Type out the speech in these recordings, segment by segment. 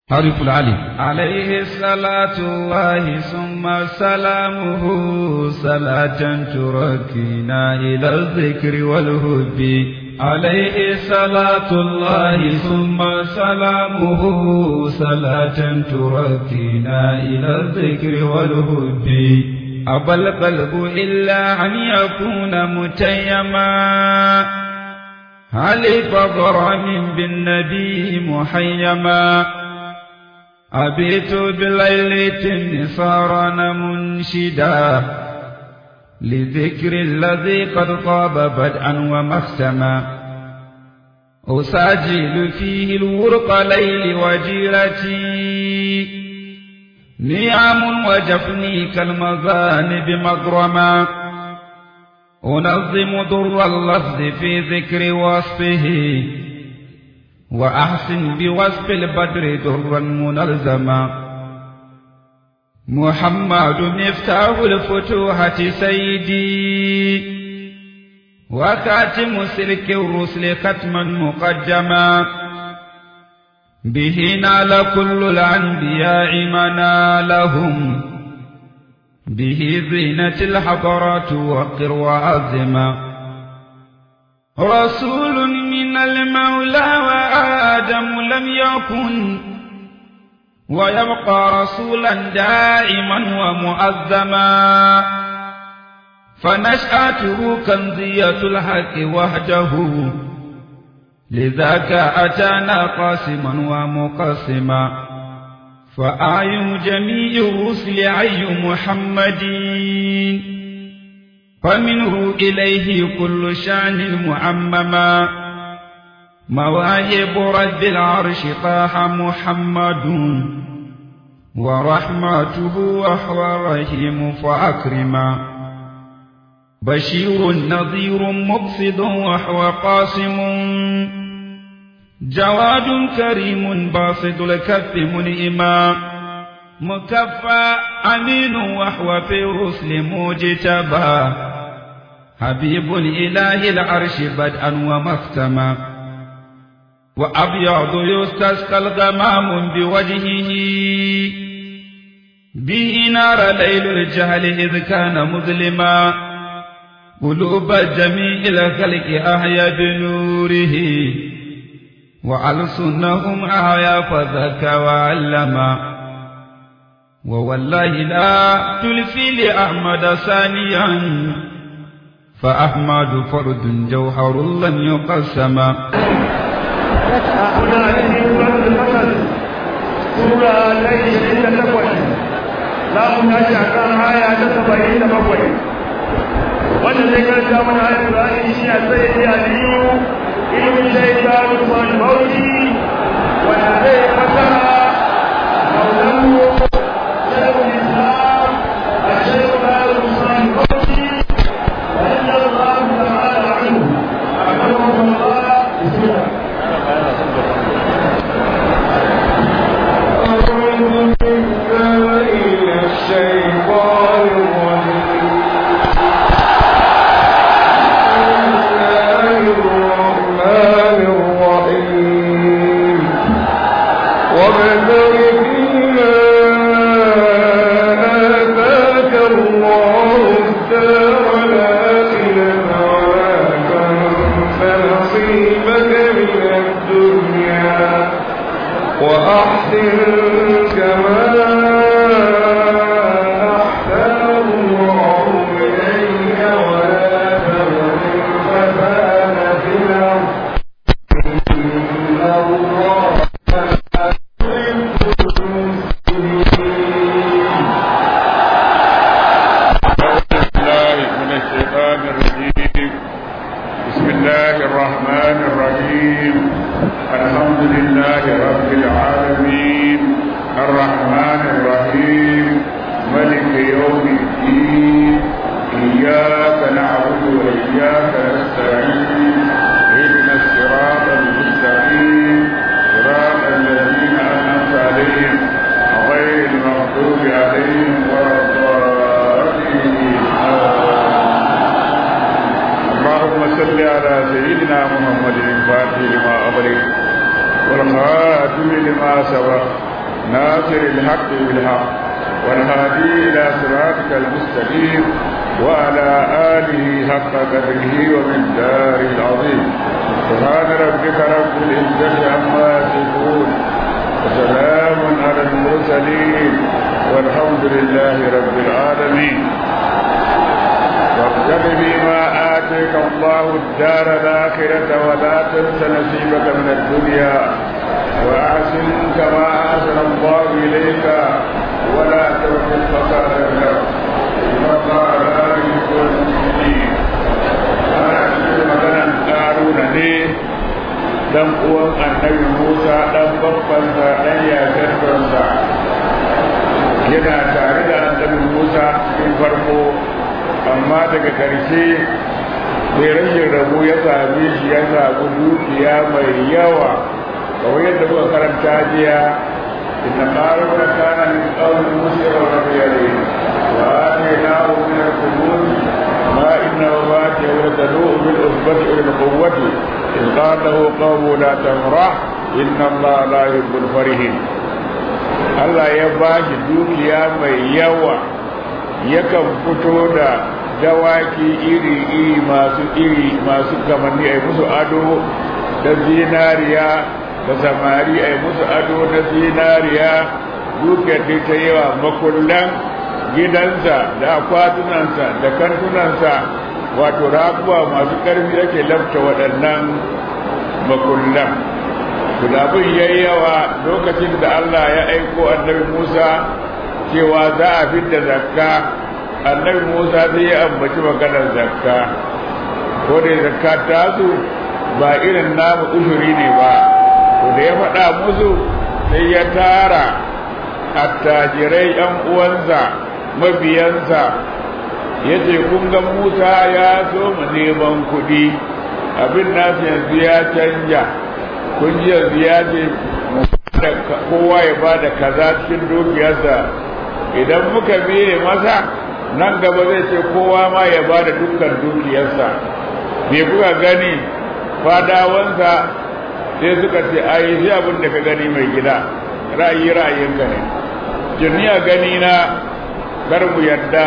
حرف العلي عليه صلاة الله ثم سلامه صلاة تركينا إلى الذكر والهب عليه صلاة الله ثم سلامه صلاة تركينا إلى الذكر والهب أبى القلب إلا أن يكون متيما هل بضرم بالنبي محيما أبيت بليلة صار منشدا لذكر الذي قد طاب بدءا ومختما أساجل فيه الورق ليل وجيرتي نعم وجفني كالمذانب مغرما أنظم در اللفظ في ذكر وصفه وأحسن بوصف البدر درا منلزما محمد مفتاح الفتوحة سيدي وكاتم سلك الرسل ختما مقدما به نال كل الأنبياء منالهم به زينة الحضرات وقر وعظما رسول من المولى وآدم لم يكن ويبقى رسولا دائما ومؤذما فنشأته كنزية الحق وحده لذاك أتانا قاسما ومقسما فآي جميع الرسل عي محمد فمنه إليه كل شان معمما مواهب رب العرش طاح محمد ورحمته وهو الرحيم فأكرما بشير نظير مقصد وهو قاسم جواد كريم باسط الكف منئما مكفى أمين وهو في الرسل مجتبى حبيب إله العرش بدءا ومختما وأبيض يستسقى الغمام بوجهه به نار ليل الجهل إذ كان مظلما قلوب جميع الخلق أحيا بنوره وألسنهم أحيا فذكى وعلما ووالله لا تلفي لأحمد ثانيا فأحمد فرد جوهر لن يقسم kuna cikin suratul fasal sura ta ishirin da takwas za mu tashi a kan aya ta saba'in da bakwai wanda zai karanta mana ayat Qur'ani shi a sai ya aliyu ilmin shaitan Usman Bauchi wanda zai fasara maulanmu shaikhul Islam a shaikhul Usman Bauchi رضي الله تعالى عنه أكرمه الله بسم الله وأحسن كما أحسن الله إليك ولا تبغ الفساد في الأرض إن الله يحب المسلمين الله من الشيطان الرجيم بسم الله الرحمن الرحيم الحمد لله رب العالمين الرحمن الرحيم ملك يوم الدين إياك نعبد وإياك نستعين اهدنا الصراط المستقيم صراط الذين أنعمت عليهم غير المغضوب عليهم ولا الضالين اللهم صل على سيدنا محمد الفاتح لما أغلق والخاتم لما سبق ناصر الحق بالحق والهادي إلى صراطك المستقيم وعلى آله حق قدره ومن دار العظيم سبحان ربك رب العزة عما يصفون وسلام على المرسلين والحمد لله رب العالمين وابتغ بما آتيك الله الدار الآخرة ولا تنس نصيبك من الدنيا وأحسن كما أحسن الله إليك ولا تبغ الفساد في الأرض إن الله لا يحب المفسدين أنا أشهد مثلا قارون ليه dan uwan annabi Musa dan babbansa dan yakarsa yana tare da annabi Musa cikin farko amma daga ƙarshe sai rashin rabu ya same shi ya samu dukiya mai yawa kawai yadda muka karanta jiya inna qaruna kana min qawmi musa wa nabiyyi wa atainahu min al-qurun ma inna wafatihi wa tadu bil usbati ila quwwati إذ قال له قوم لا تفرح إن الله لا يحب الفرحين Allah ya ba shi dukiya mai yawa yakan fito da dawaki iri-iri masu iri masu kamanni a musu ado da zinariya da samari a musu ado na zinariya dukiyar da ta yawa makullan gidansa da akwatunansa da kantunansa wato rakuwa masu ƙarfi ake lafta waɗannan makullan abin ya yi yawa lokacin da Allah ya aiko annabi Musa cewa za a fidda zakka annabi Musa sai ya ambaci maganar zakka ko da zakka ta su ba irin namu ushuri ne ba to da ya faɗa musu sai ya tara attajirai ɗan uwansa mabiyansa ya ce kun ga Musa ya so mu neman kuɗi abin nasu yanzu ya canja kun ji yanzu ya ce kowa ya ba da kaza cikin dukiyarsa idan muka biye masa nan gaba zai ce kowa ma ya ba da dukkan dukiyarsa me kuka gani fadawansa sai suka ce ai sai abin da ka gani mai gida ra'ayi ra'ayinka ne jiniya gani na kar mu yadda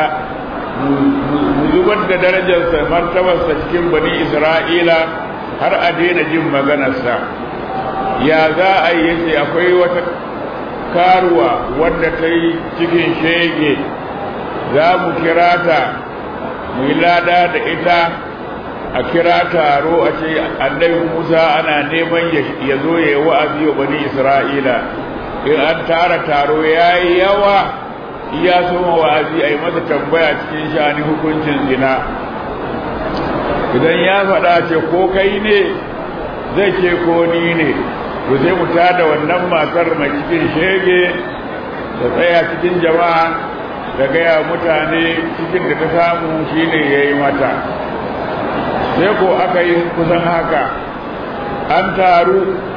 mu zubar da darajarsa martabarsa cikin bani isra'ila har a daina jin maganarsa ya za a yi yace akwai wata karuwa wadda ta yi cikin shege za mu kira ta mu yi lada da ita a kira taro a ce annabi musa ana neman ya zo ya yi wa'azi wa bani isra'ila in an tara taro ya yi yawa iya soma wa'azi a yi masa tambaya cikin shani hukuncin zina idan ya faɗa ce ko kai ne zai ce ko ni ne to sai mu tada wannan matar mai cikin shege da tsaya cikin jama'a da gaya mutane cikin da ta samu shine ya yi mata sai ko aka yi kusan haka an taru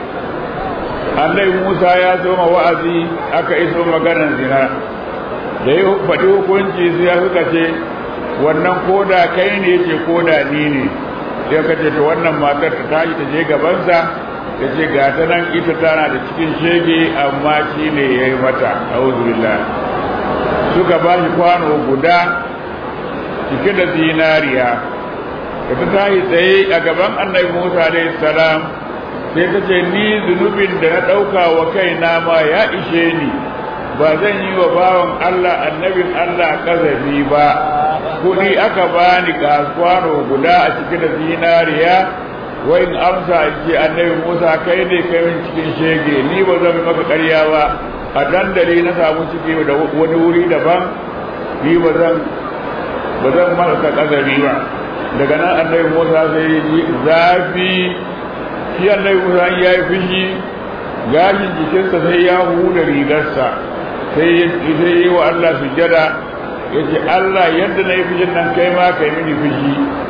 allai musa ya zoma wa'azi aka iso maganar zina da yi faɗi hukunci sai ya suka ce wannan koda kai ne ce koda ni ne sai ka ce to wannan matar ta tashi ta je gabansa ta ce ga ta nan ita tana da cikin shege amma shi ne ya yi mata auzubillah suka ba shi kwano guda cike da zinariya da ta tashi tsaye a gaban annabi musa alaihi salam sai ta ce ni zunubin da na ɗauka wa kaina ma ya ishe ni ba zan yi wa bawan allah annabin allah kazafi ba kuɗi aka bani kwano guda a cike da zinariya wa in amsa ce annabi Musa kai ne kai min cikin shege ni ba zan maka ƙarya ba a dandali na samu ciki da wani wuri daban ni ba zan ba zan maka kazari ba daga nan annabi Musa sai ya ji zafi shi annabi Musa ya yi fushi gashin jikinsa sai ya huda rigarsa sai ya yi wa Allah sujada ya ce Allah yadda na yi fushin nan kai ma kai mini fushi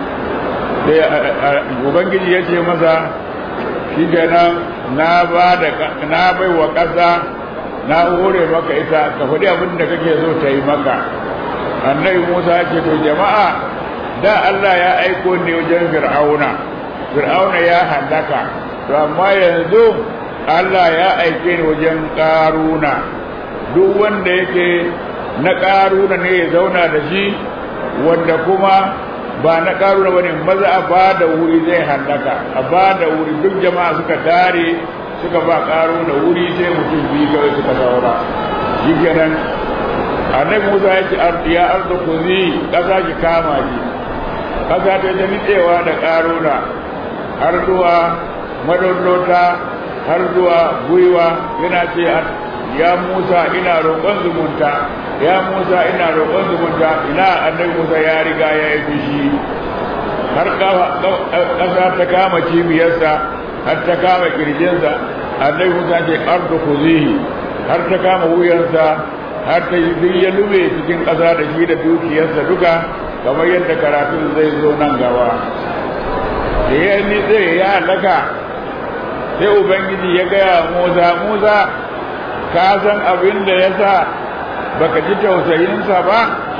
sai ubangiji ya ce masa shi kenan na ba da na bai wa ƙasa na hore maka ita ka faɗi abin da kake so ta yi maka annabi musa ce to jama'a da allah ya aiko ne wajen fir'auna fir'auna ya hallaka to amma yanzu allah ya aike ni wajen ƙaruna duk wanda yake na ƙaruna ne ya zauna da shi wanda kuma ba na ƙaruna ba ne maza a ba da wuri zai hallaka a ba da wuri duk jama'a suka dare suka ba ƙaruna wuri sai mutum biyu kawai suka saura shi kenan annabi musa ya ce ya arzu kuzi ƙasa ki kama shi ƙasa ta ta nitsewa da ƙaruna har zuwa madallota har zuwa gwiwa yana ce ya Musa ina roƙon zumunta ya Musa ina roƙon zumunta ina annabi Musa ya riga ya yi fushi har ƙasa ta kama cibiyarsa har ta kama kirjinsa annabi Musa ce ardu kuzihi har ta kama wuyansa har ta yi ya lube cikin ƙasa da shi da dukiyarsa duka kamar yadda karatun zai zo nan gaba da ya nitse ya halaka sai ubangiji ya gaya Musa Musa ka san abin da ya sa baka ji tausayinsa ba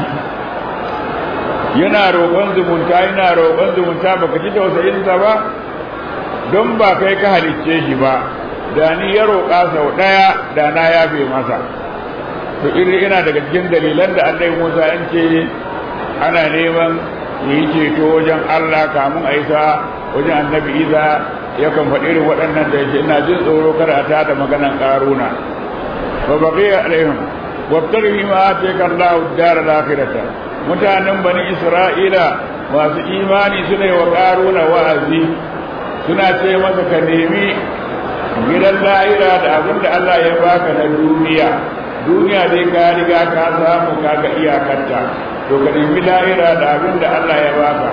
yana roƙon zumunta yana roƙon zumunta baka ji tausayinsa ba don ba kai ka halicce shi ba da ni ya roƙa sau ɗaya da na yafe masa to iri ina daga cikin dalilan da Allah Musa an ce ana neman yi ceto wajen Allah kamun a isa wajen annabi Isa yakan faɗi irin waɗannan da yake ina jin tsoro kada a tada maganan ƙaruna فبقي عليهم وابتغي ما آتيك الله الدار الآخرة mutanen bani isra'ila masu imani suna wa ƙaruna wa'azi suna ce masa ka nemi gidan la'ira da abin da Allah ya baka na duniya duniya dai ka riga ka samu kaga iyakarta to ka nemi la'ira da abin da Allah ya baka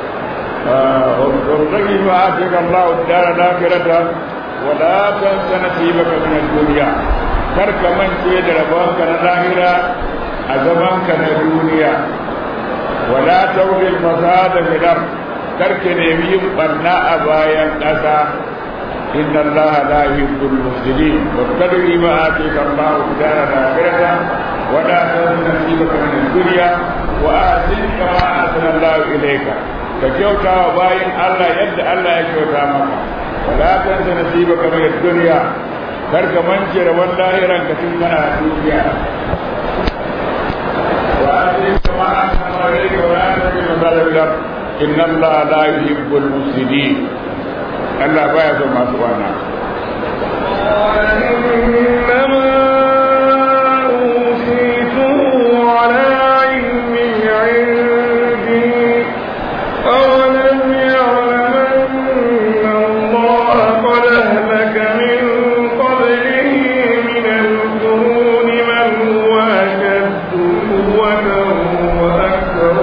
وابتغي ما آتيك الله الدار الآخرة ولا تنس نصيبك من الدنيا karka mance da rabonka na lahira a zamanka na duniya wala tawril fasada fil ard karka nemi yin barna a bayan ƙasa inna allaha la yuhibbul mufsidin wabtaghi ma atika allahu dara al-akhirata wala tansa nasibaka min ad-dunya wa ahsin kama ahsana allahu ilayka ka kyauta wa bayan Allah yadda Allah ya kyauta maka wala tansa nasibaka min ad-dunya kar ka mance rabon lahiran ka tun kana duniya wa atin kama an kama rai ka wa an tabi masalabilar inna Allah la yuhibbul mufsidin Allah baya son masu wana إنما أوتيته على علم عندي أولم يعلم أن الله قد أهلك من قبله من القرون من هو أشد قوة وأكثر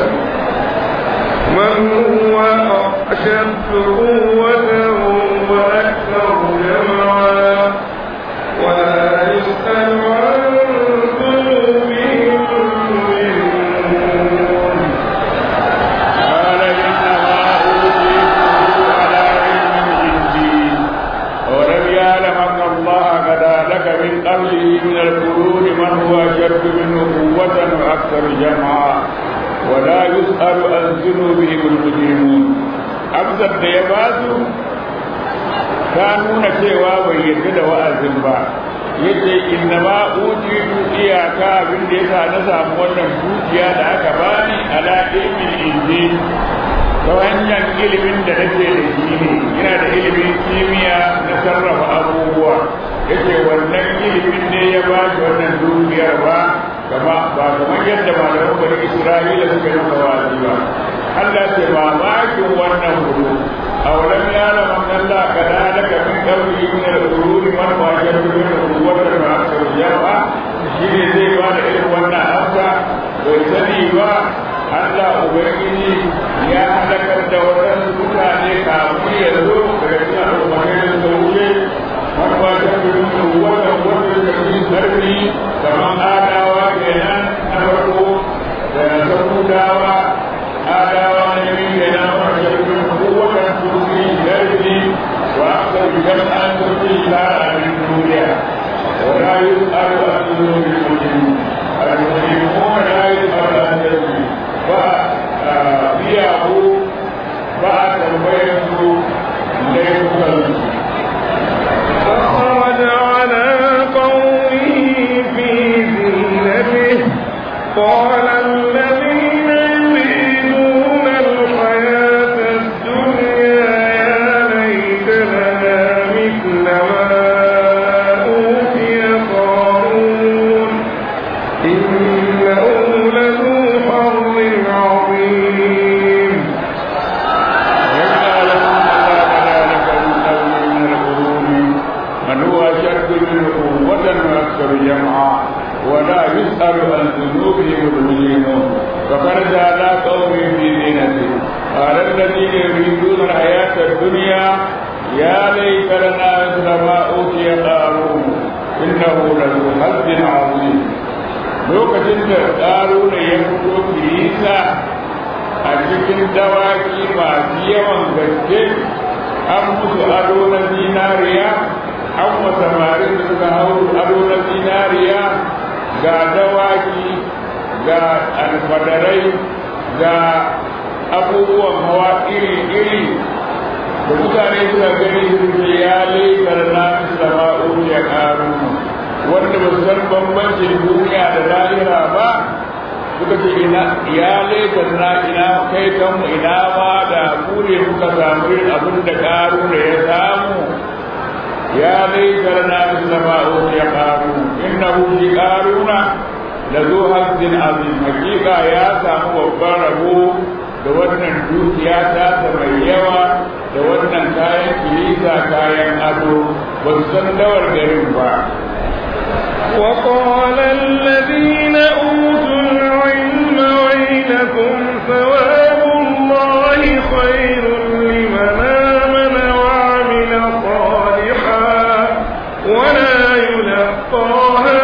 من هو أشد قوة وأكثر جمعا ولا يسأل عن ذنوبهم المجرمون قال إنما أوتيته على علم عندي ولم يعلم أن الله قد أهلك من قبله من القرون من هو أشد منه قوة وأكثر جمعا ولا يسأل عن ذنوبهم المجرمون أمسك ديباسو ta nuna cewa bai yarda da wa'azin ba yace inna ma utitu iyaka abin da yasa na samu wannan dukiya da aka bani ala ilmin indi ta hanyar ilimin da nake da shi ne yana da ilimin kimiyya na sarrafa abubuwa yace wannan ilimin ne ya ba shi wannan dukiyar ba kama ba kamar yadda malaman bani isra'ila suka yi masa wa'azi ba Allah ce mamakin wannan hudu أولم يعلم أن الله قد أهلك من قبله من القرون من هو أشد منه قوة وأكثر جمعا شيء زي ما نعلم وأن أمسى ويسني با Allah Ubangiji ya halakar da waɗansu mutane kafin ya zo daga cikin al'ummai da wuce wani ba ta fi nuna wannan wanda ta fi sarfi kamar adawa kenan na farko da samudawa adawa na biyu kenan wanda ta fi قوة تؤتي الأرض وأكثر جمعا تؤتي الشارع من دونها ولا يسأل عن ذنوب المجرمين المجرمون لا يسأل عن ذنوب فبيعه بعد البيت ليس فخرج على قومه في ولا يسأل عن ذنوبهم المجرمون فخرج على قوم في زينته قال الذين يريدون الحياة الدنيا يا ليت لنا مثل ما أوتي قارون إنه لذو حظ عظيم lokacin da ƙaruna ya fito kirisa a cikin dawaki masu yawan gaske an musu ado na zinariya an wa samarin da suka hau ado na zinariya ga dawaki ga alfadarai ga abubuwan hawa iri-iri da mutane suka gani suke ya laikar na sama ya karu wanda ba su san bambancin duniya da lahira ba suka ce ina ya laikar na ina kai kanmu ina ma da kure muka samu irin abin da karu da ya samu ya laikar na sama ya karu innahu fi karuna da zo hazzin azim hakika ya samu babban rabo da wannan dukiya ta mai yawa da wannan kayan kilisa kayan ado ba su san dawar garin ba وقال الذين أوتوا العلم ويلكم ثواب الله خير لمن آمن وعمل صالحا ولا يلقاها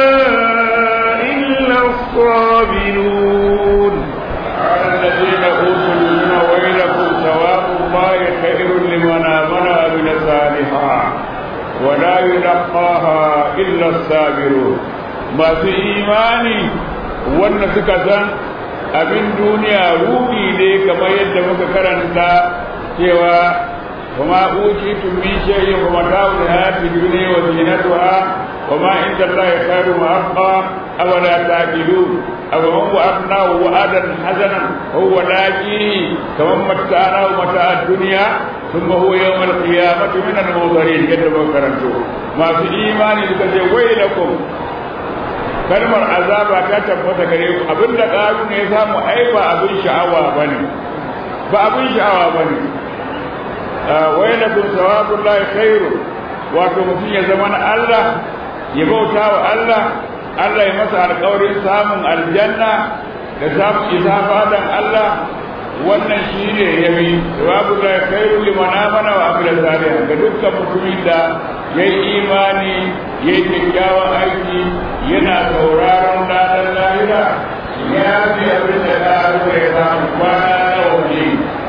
إلا الصابرون قال الذين اوتوا العلم ويلكم ثواب الله خير لمن امن وعمل صالحا ولا يلقاها الا الصابرون ما في ايماني wanda suka san abin duniya ruɗi ne kamar yadda muka karanta cewa وما أوتيتم من شيء فمتاع الحياة الدنيا وزينتها وما عند الله خير وأبقى أولا تعقلون أو من وأبناه وأدا حسنا هو لاقيه كمن متعناه متاع الدنيا ثم هو يوم القيامة من المنظرين جد وكرمته ما في إيمان لكي ويلكم kalmar azaba ta tabbata gare ku abinda ƙaru ne ya samu ai ba abin sha'awa bane ba abin sha'awa bane wailakum sawabullahi khairu wato mutum ya zama na Allah ya bauta wa Allah Allah ya masa alƙawarin samun aljanna da samun isa fadan Allah wannan shi ne ya bi sawabullahi khairu liman amana wa amila salihan ga dukkan mutumin da ya yi imani ya yi kyakkyawan aiki yana sauraron ranar lahira ya fi abin da ta ya samu kwana na waje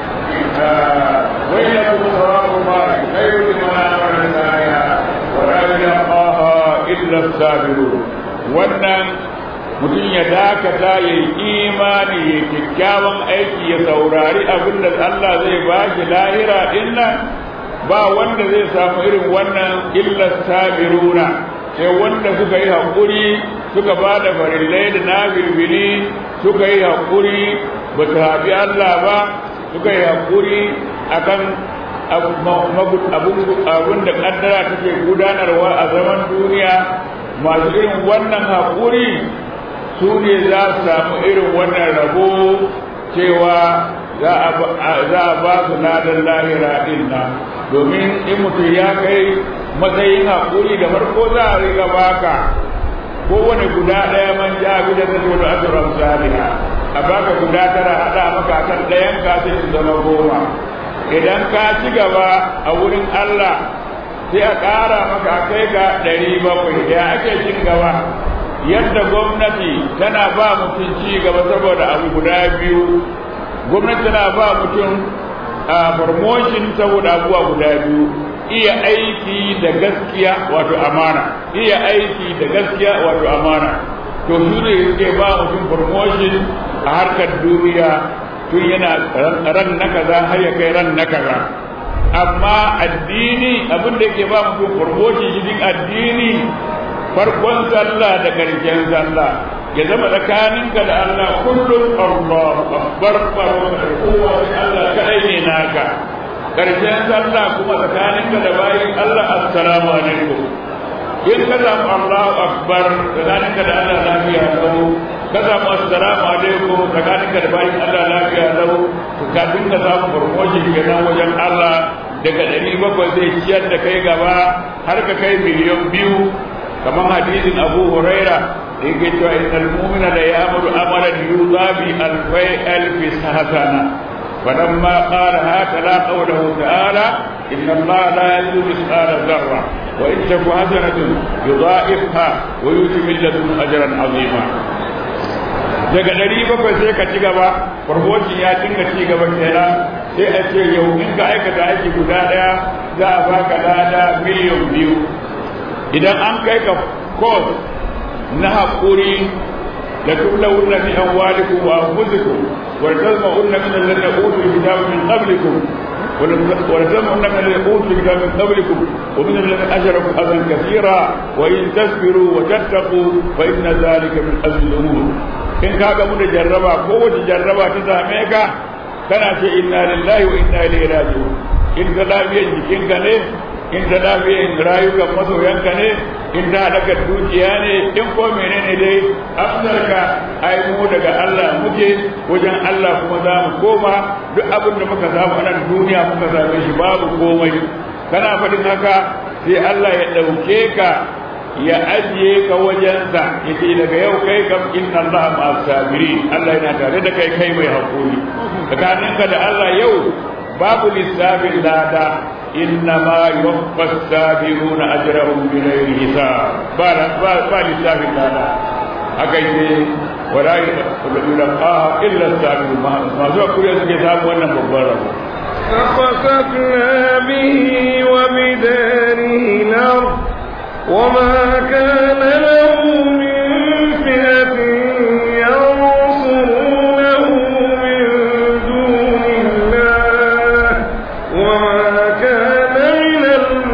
ويلكم ثواب الله خير لمن امن سعيها ولا يلقاها الا الصابرون wannan mutum ya dakata ya yi imani ya kyakkyawan aiki ya saurari abin da Allah zai ba shi lahira din nan ba wanda zai samu irin wannan illa sabiruna sai wanda suka yi haƙuri suka ba da farillai da na bilbili suka yi haƙuri ba su haɓi Allah ba suka yi haƙuri akan abun da ƙaddara take gudanarwa a zaman duniya masu irin wannan haƙuri su ne za su samu irin wannan rabo cewa za a ba su ladan lahira din nan domin in mutum ya kai matsayin haƙuri da farko za a riga baka kowane guda ɗaya man ja bi da zai wani asirar saliha a baka guda tara haɗa maka kan ɗayan ka sai su zama goma idan ka ci gaba a wurin Allah sai a ƙara maka kai ga ɗari bakwai da ake cin gaba yadda gwamnati tana ba mutum ci gaba saboda abu guda biyu gwamnati tana ba mutum a promotion saboda abubuwa guda biyu iya aiki da gaskiya wato amana iya aiki da gaskiya wato amana to su ne suke ba mutum promotion a harkar duniya tun yana ran na kaza har ya kai ran na kaza amma addini abin da yake ba mutum promotion cikin addini farkon sallah da karshen sallah ya zama tsakaninka da Allah kullum Allah akbar faron kowa Allah kadai ne naka karshen sallah kuma tsakaninka da bayin Allah assalamu alaikum in ka samu Allahu akbar tsakaninka da Allah lafiya lau ka samu assalamu alaikum tsakaninka da bayin Allah lafiya lau kafin ka samu promotion kenan wajen Allah daga ɗari bakwai zai ciyar da kai gaba har ka kai miliyan biyu kamar hadisin Abu Huraira yake cewa innal mu'mina la ya'muru amalan yudabi alfai alfi hasana فلما قال هكذا قوله تعالى إن الله لا يزيد مثقال ذرة وإن تك حسنة يضاعفها ويؤتي من لدنه أجرا عظيما daga ɗari bakwai sai ka ci gaba farfocin ya dinga ci gaba kenan sai a ce yau in ka aikata aiki guda ɗaya za a baka lada miliyan biyu idan an kai ka kos na haƙuri da tullawunna fi amwalikum wa anfusikum wa tazma'unna min alladhina utul kitaba min qablikum ولتسمعن من الذين اوتوا الكتاب من قبلكم ومن الذين اشركوا اذى كثيرا وان تصبروا وتتقوا فان ذلك من ازم الامور in ka ga mu da jarraba ko wace jarraba ta same ka kana ce inna lillahi wa inna ilaihi raji'un in ta lafiyar jikinka ne in ta lafiyar rayukan masoyanka ne in ta daga dukiya ne in ko menene dai afsarka ai mu daga Allah muke wajen Allah kuma za mu koma duk abin da muka samu a nan duniya muka same shi babu komai kana faɗin haka sai Allah ya ɗauke ka ya ajiye ka wajensa ya ce daga yau kai kam inna Allah ma sabiri Allah yana tare da kai kai mai hakuri tsakaninka da Allah yau babu lissafin lada inna ma yuwaffa sabiruna ajrahum bi ghairi hisab ba ba ba lissafin lada haka yake wala yulqaha illa sabirun ma zuwa kuriya suke samu wannan babban rabo فخسفنا به وبداره الأرض وما كان له من فئة ينصرونه من دون الله وما كان من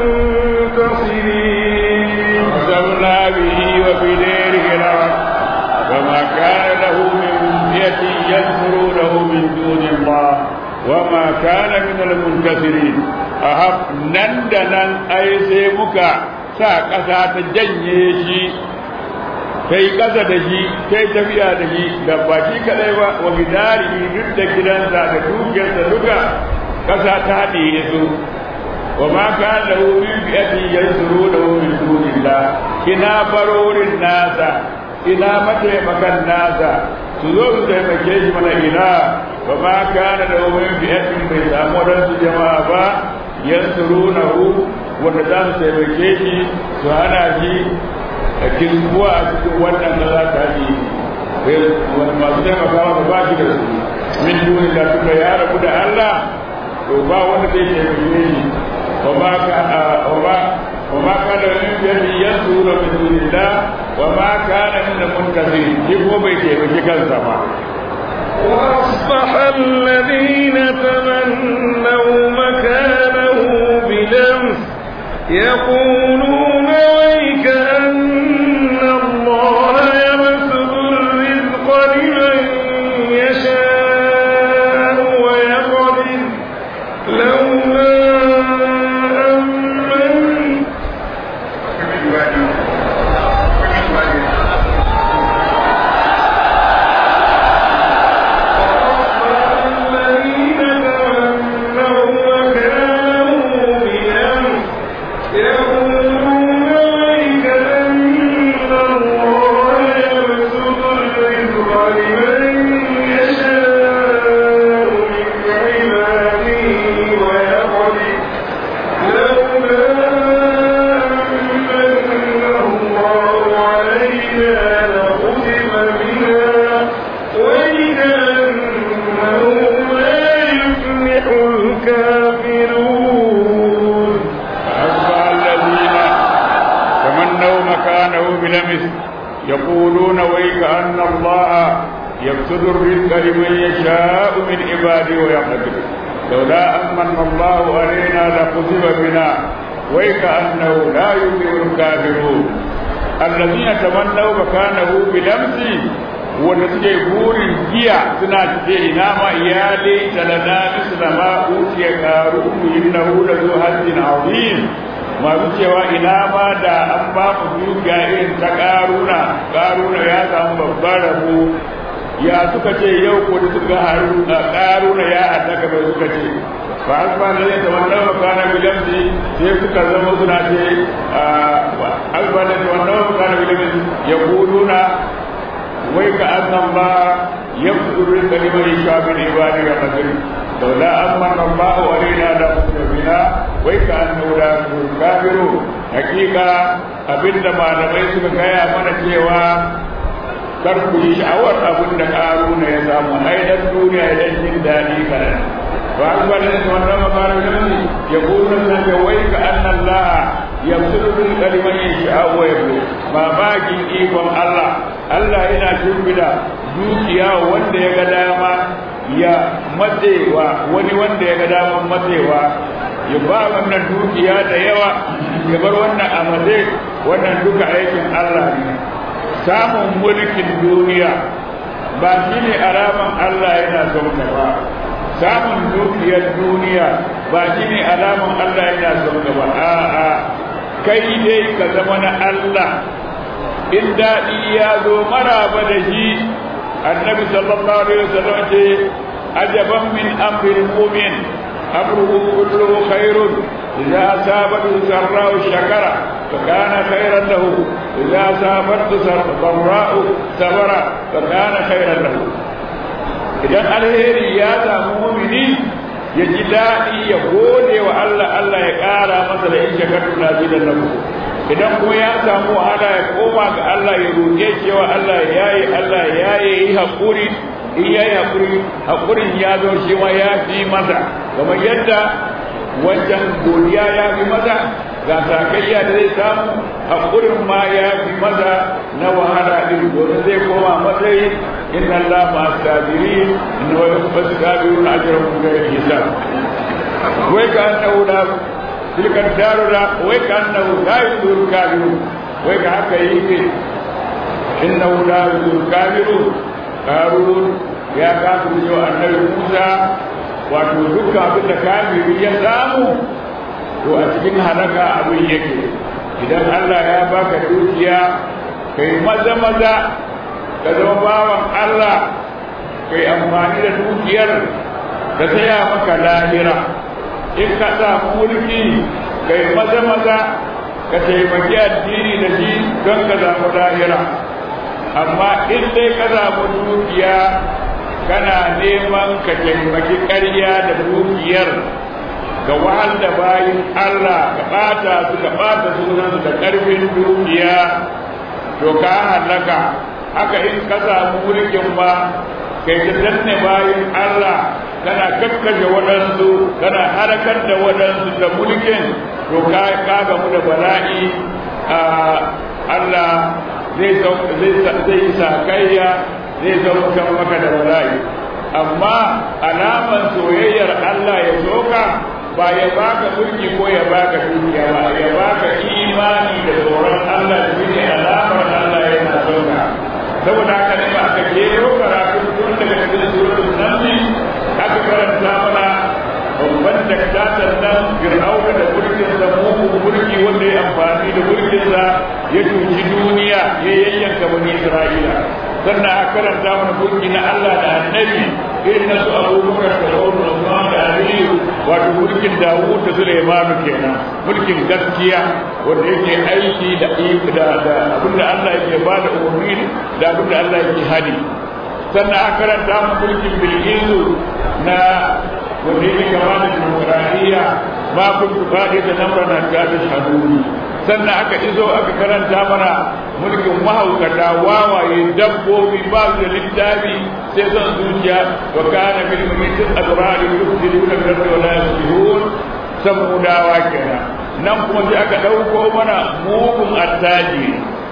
المنتصرين وخسفنا به وبداره الأرض وما كان له من فئة ينصرونه من دون الله وما كان من المنتصرين أهب نندنا أي سيمك sa ƙasa ta janye shi ta yi ƙasa da shi ta yi tafiya da shi da ba shi kaɗai ba wa bidari duk da gidansa da dukiyarsa duka ƙasa ta haɗe su wa ma ka da min biyati yansuru da min dunillah ina barorin nasa ina mataimakan nasa su zo su taimake shi mana ina wa ma kana da min biyatin bai samu wadansu jama'a ba yansurunahu wanda za su taimake shi su hana shi a kirkuwa a cikin wannan da za ta yi masu taimakawa ba ba shi da su min duni da suka ya rabu da Allah to ba wanda zai taimake shi wa ma ka wa ma ka da min biyadi yansuru min dunillah wa ma kana min muntasir shi ko bai taimaki kansa ba وأصبح الذين تمنوا مكانه بلمس يقولون ويك أن الله يبسط الرزق لمن يشاء ويقدر لولا أمن الذين تمنوا مكانه بلمس يقولون ويك أن الله يبسط الرزق لمن يشاء من عباده ويقدر لولا أمن الله علينا لخسف بنا وإنه لا يفلح الكافرون أصبح الذين تمنوا مكانه بلمس يقولون ويك أن الله يبسط الرزق لمن يشاء من عباده ويقدر لولا أمن الله علينا لخسف بنا ويك أنه لا يفلح الكافرون الذين تمنوا مكانه بلمس wanda suke burin giya suna ce ina ma iyalai talana misla ma utiya karu innahu la zu hajjin azim masu cewa ina ma da an ba mu dukiya irin ta karuna karuna ya samu babban rabo ya suka ce yau ko da suka haru karuna ya haddaka bai suka ce ba an ba da zai taɓa nawa kana bilamsi sai suka zama suna ce an ba da taɓa nawa kana bilamsi yaquluna wai ka annan ba yabdur kalimar shabil ibadi ga qadri laula amman Allah alaina la mutabina wai ka annahu la kafiru hakika abinda malamai suka gaya mana cewa kar ku yi sha'awar abin da karuna ya samu ai dan duniya idan jin daɗi kaɗan ba an gwada da wannan makarar yanzu ya kuna san da wai ka annan laha ya mutu bin kalimar yin sha'awa ya bu mamakin ikon Allah Allah yana turbida dukiya wanda ya ga dama ya matsewa wani wanda ya ga daman matsewa ya ba wannan dukiya da yawa ya bar wannan a matse wannan duka aikin Allah ne samun mulkin duniya ba shi ne alaman Allah yana son ka ba samun dukiyar duniya ba shi ne alaman Allah yana son ka ba a'a kai dai ka zama na Allah in daɗi ya zo maraba da shi annabi sallallahu alaihi wasallam ce ajaban min amril mu'min amruhu kulluhu khairun idza asabatu sarra'u shakara فكان خيرا له إذا سافرت ضراء صبر فكان خيرا له idan alheri ya samu mumini ya ji daɗi ya gode wa Allah Allah ya ƙara masa da in shakartu na zidan na idan kuma ya samu wahala ya koma ga Allah ya roƙe cewa Allah ya yi Allah ya yi haƙuri in ya yi haƙuri haƙurin ya zo shi ma ya fi masa kamar yadda wancan godiya ya fi masa ga sakayya da zai samu haƙurin ma ya fi maza na wahala ɗin domin zai koma matsayi inna Allah ma sabiri inna wa yakfa sabiru na ajran mun ga hisab wai ka annahu da tilka daru da wai ka annahu la yudur kafiru wai ka haka yake innahu la yudur kafiru karun ya kafu cewa annabi Musa wato dukkan abin da kafiri ya samu to a cikin halaka abin yake idan Allah ya baka dukiya kai maza maza ka zama bawan Allah kai amfani da dukiyar ka saya maka lahira in ka samu mulki kai maza maza ka taimaki addini da shi don ka samu lahira amma in dai ka samu dukiya kana neman ka taimaki ƙarya da dukiyar ga wahal da bayin Allah ka ɓata su ka ɓata sunan da ƙarfin dukiya to ka halaka haka in ka samu mulkin ba kai ta danne bayin Allah kana kakkashe waɗansu kana harakar da waɗansu da mulkin to ka ka gamu da bala'i a Allah zai zai sakayya zai zaukan maka da bala'i amma alaman soyayyar Allah ya soka ba ya baka mulki ko ya baka dukiya ba ya baka imani da tsoron Allah da shine alamar Allah yana sauka saboda haka ne ba aka kero karatu tun daga cikin suratul naml aka karanta mana babban daktatar nan fir'auna da mulkin sa mugun mulki wanda ya amfani da mulkin sa ya cuci duniya ya yayyanka bani Isra'ila sannan aka karanta mana mulki na Allah da annabi irin na su abubakar da sauran Usman da Aliyu wato mulkin Dawud da Sulaimanu kenan mulkin gaskiya wanda yake aiki da da da abinda Allah yake ba da umarni da abinda Allah yake hadi sannan aka karanta mana mulkin Bilkisu na wanda yake kama da dimokuraɗiyya ma kun faɗi da namran na gadin haduri sannan aka izo aka karanta mana mulkin mahaukata wawaye dabbobi ba su da littafi sai son zuciya wa kana bil mumitin azrari yufsiduna bil ardi wa la yuslihun samudawa kenan nan kuma sai aka dauko mana mugun attaji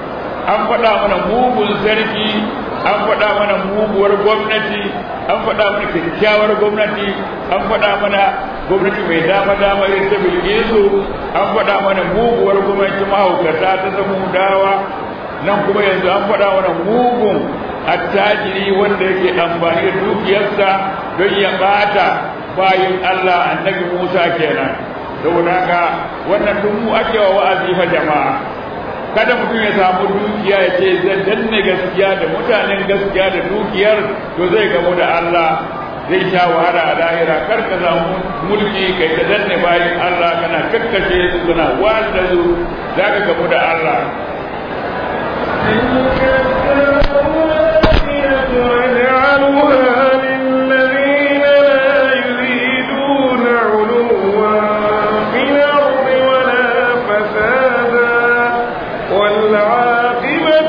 an faɗa mana mugun sarki an faɗa mana muguwar gwamnati an faɗa mana kyakkyawar gwamnati an faɗa mana gwamnati mai dama dama irin ta bilgisu an faɗa mana muguwar gwamnati mahaukata ta samu dawa nan kuma yanzu an faɗa mana mugun attajiri wanda yake amfani da dukiyarsa don ya ɓata bayin Allah annabi Musa kenan saboda haka wannan duk mu ake wa wa'azi fa jama'a kada mutum ya samu dukiya ya ce zai danne gaskiya da mutanen gaskiya da dukiyar to zai gamu da Allah zai sha wahala a lahira kar ka samu mulki kai ka danne bayan Allah kana kakkashe su suna wanda su za ka gamu da Allah نجعلها للذين لا يريدون علوا في الأرض ولا فسادا والعاقبة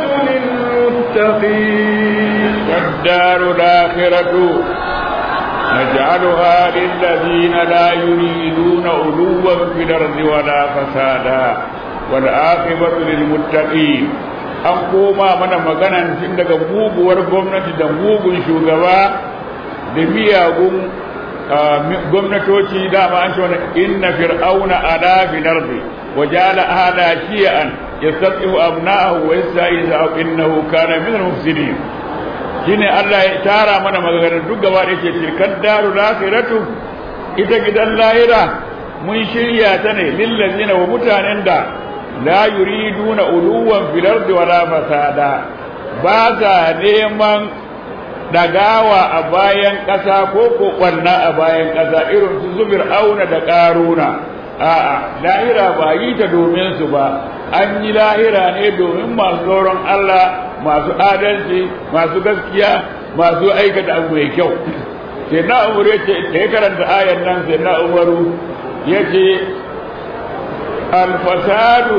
للمتقين والدار الآخرة نجعلها للذين لا يريدون علوا في الأرض ولا فسادا والعاقبة للمتقين an koma mana maganan tun daga muguwar gwamnati da mugun shugaba da miyagun gwamnatoci dama an ce wani inna fir'auna ala fil ardi wa ja'ala ahla shi'an yastati'u abna'ahu wa yasta'izu innahu kana min al-mufsidin shine Allah ya tara mana maganar duk gaba da yake tilkan daru lakhiratu ita gidan lahira mun shirya ta ne lillazina wa mutanen da la yuriduna uluwan fil ardi wala fasada ba sa neman dagawa a bayan ƙasa ko ko kwanna a bayan ƙasa irin su zubir auna da ƙaruna a'a lahira ba yi ta domin su ba an yi lahira ne domin masu tsoron Allah masu adalci masu gaskiya masu aikata abu mai kyau sai na umaru ya ce da ya karanta ayan nan sai na umaru ya ce alfasadu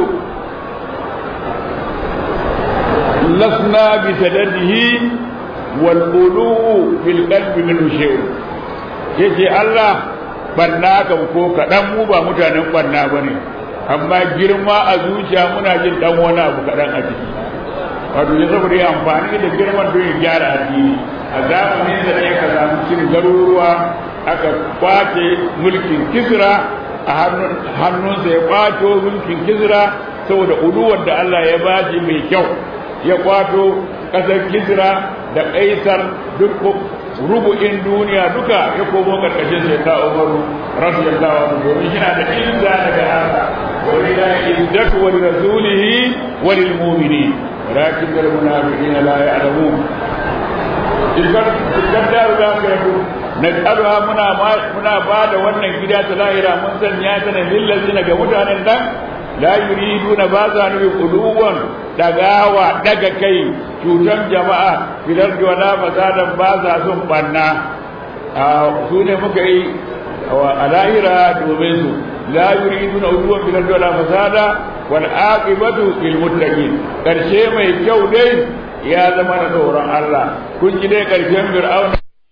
lasna bi sadadihi wal ulu fil qalbi min shay'un yace Allah banna kan ko kadan mu ba mutanen banna bane amma girma a zuciya muna jin dan wani abu kadan a ciki wato ya saboda ya amfani da girman don ya gyara addini a zamanin da ne ka samu cin garuruwa aka kwace mulkin kisra a hannunsa ya kwato mulkin kisra saboda uluwar da Allah ya bashi mai kyau ya kwato ƙasar kisra da kaisar duk rubu'in duniya duka ya komo karkashin sai ta umaru radiyallahu anhu domin shi na da izza daga Allah wa lillahi izzatu wa lirasulihi wa lil mu'minin walakin al munafiqina la ya'lamun idan idan da ga ka yabo nas'aluha muna muna ba da wannan gida ta lahira mun sanya ta ne lillazina ga mutanen nan la yuriduna ba za nufi kuluwan dagawa daga kai cutan jama'a filar da wala fasadan ba za sun banna su ne muka yi a lahira domin su la yuriduna uluwan filar da wala fasada wal aqibatu lil muttaqin karshe mai kyau dai ya zama na tsoron Allah kun ji dai karshen fir'auna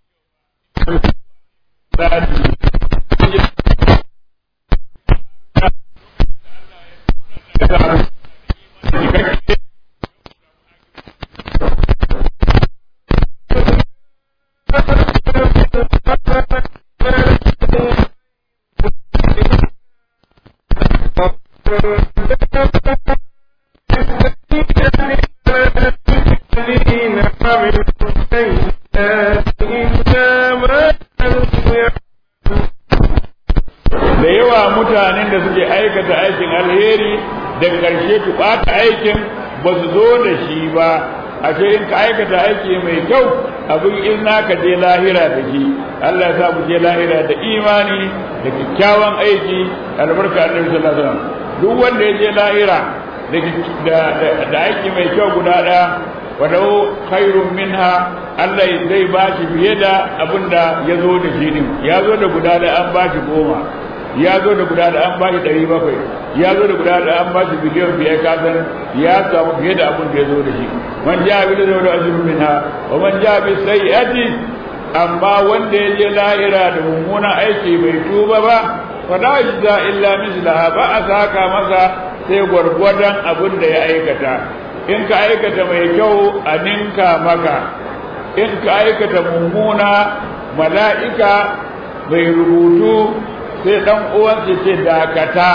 da yawa mutanen da suke aikata aikin alheri daga ƙarshe su ɓata aikin ba su zo da shi ba a ce in ka aikata aiki mai kyau abin in ka je lahira da shi Allah ya sa mu je lahira da imani da kyakkyawan aiki albarka annabi sallallahu alaihi wasallam duk wanda ya je lahira da da aiki mai kyau guda ɗaya walau khairun minha Allah zai ba shi fiye da abinda ya zo da shi din ya zo da guda da an ba shi goma ya zo da guda da an ba shi ɗari bakwai ya zo da guda da an ba shi biliyan biyar kasan ya samu fiye da abin da ya zo da shi man ja bi da zaune ajrun minha wa man ja bi sayyi'ati amma wanda ya je lahira da mummunan aiki bai tuba ba fa la yajza illa mislaha ba a saka masa sai gwargwadon abin da ya aikata in ka aikata mai kyau a ninka maka in ka aikata mummuna mala'ika mai rubutu sai dan uwansa ce dakata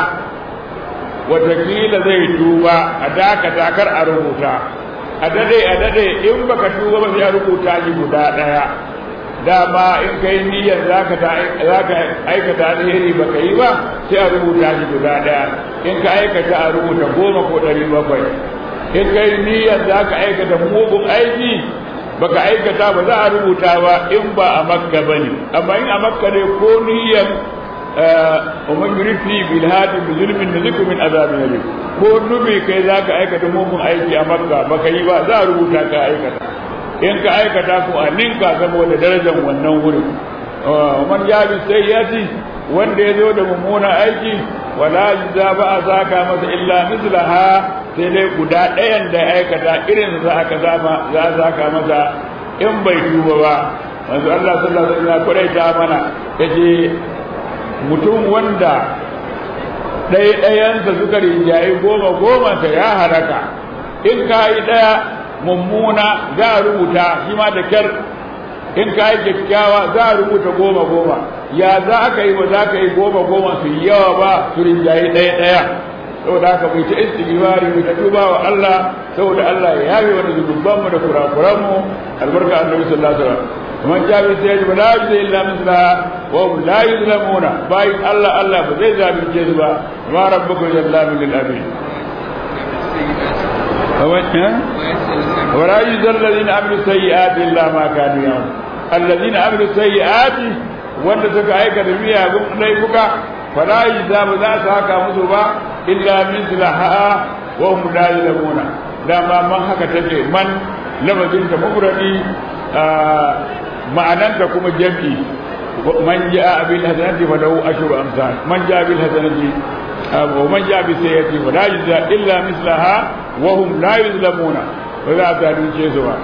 watakila zai tuba a dakata kar a rubuta a dade a dade in baka tuba ba sai a rubuta shi guda daya dama in kai niyyar zaka zaka aikata alheri baka yi ba sai a rubuta shi guda daya in ka aikata a rubuta goma ko ɗari bakwai in kai niyyar zaka aikata mugun aiki baka aikata ba za a rubuta ba in ba a makka bane amma in a makka ne ko niyyar ومن يريد فيه بالهاد بظلم نذقه من عذاب أليم ko nubi kai za ka aikata mugun aiki a makka baka yi ba za a rubuta ka aikata in ka aikata ku a ninka saboda darajar wannan wurin man ya bi sai ya ci wanda ya zo da mummunan aiki wala za ba a saka masa illa mislaha sai dai guda ɗayan da ya aikata irin za aka zama za a saka masa in bai tuba ba manzo Allah sallallahu alaihi wasallam kwaraita mana yace mutum wanda ɗaya ɗayansa suka rinjaye goma goma ta ya haraka in ka yi ɗaya mummuna za a rubuta shi ma da kyar in ka yi kyakkyawa za a rubuta goma goma ya za aka yi ba za ka yi goma goma su yi yawa ba su rinjaye ɗaya ɗaya saboda haka mai ta istighfari mai ta tuba wa Allah saboda Allah ya yafe wani zunubanmu da kurakuranmu albarka annabi sallallahu alaihi wasallam man jabi sai ya la yuzla illa misla wa hum la yuzlamuna bai Allah Allah ba zai zalunce su ba ma rabbuka jallamu lil abid ولا يجزى الذين عملوا السيئات الا ما كانوا يعملون الذين عملوا السيئات wanda suka aikata miyagun laifuka fala yujza ba za su haka musu ba illa mislaha wa hum la yuzlamuna dama man haka take man lafazin ta mufradi ma'ananta kuma jam'i man ja'a bil hasanati fa lahu ashru amsal man ja'a bil hasanati wa man ja'a bis sayyati fa la yujza illa mislaha wa hum la yuzlamuna ba za ta dace su ba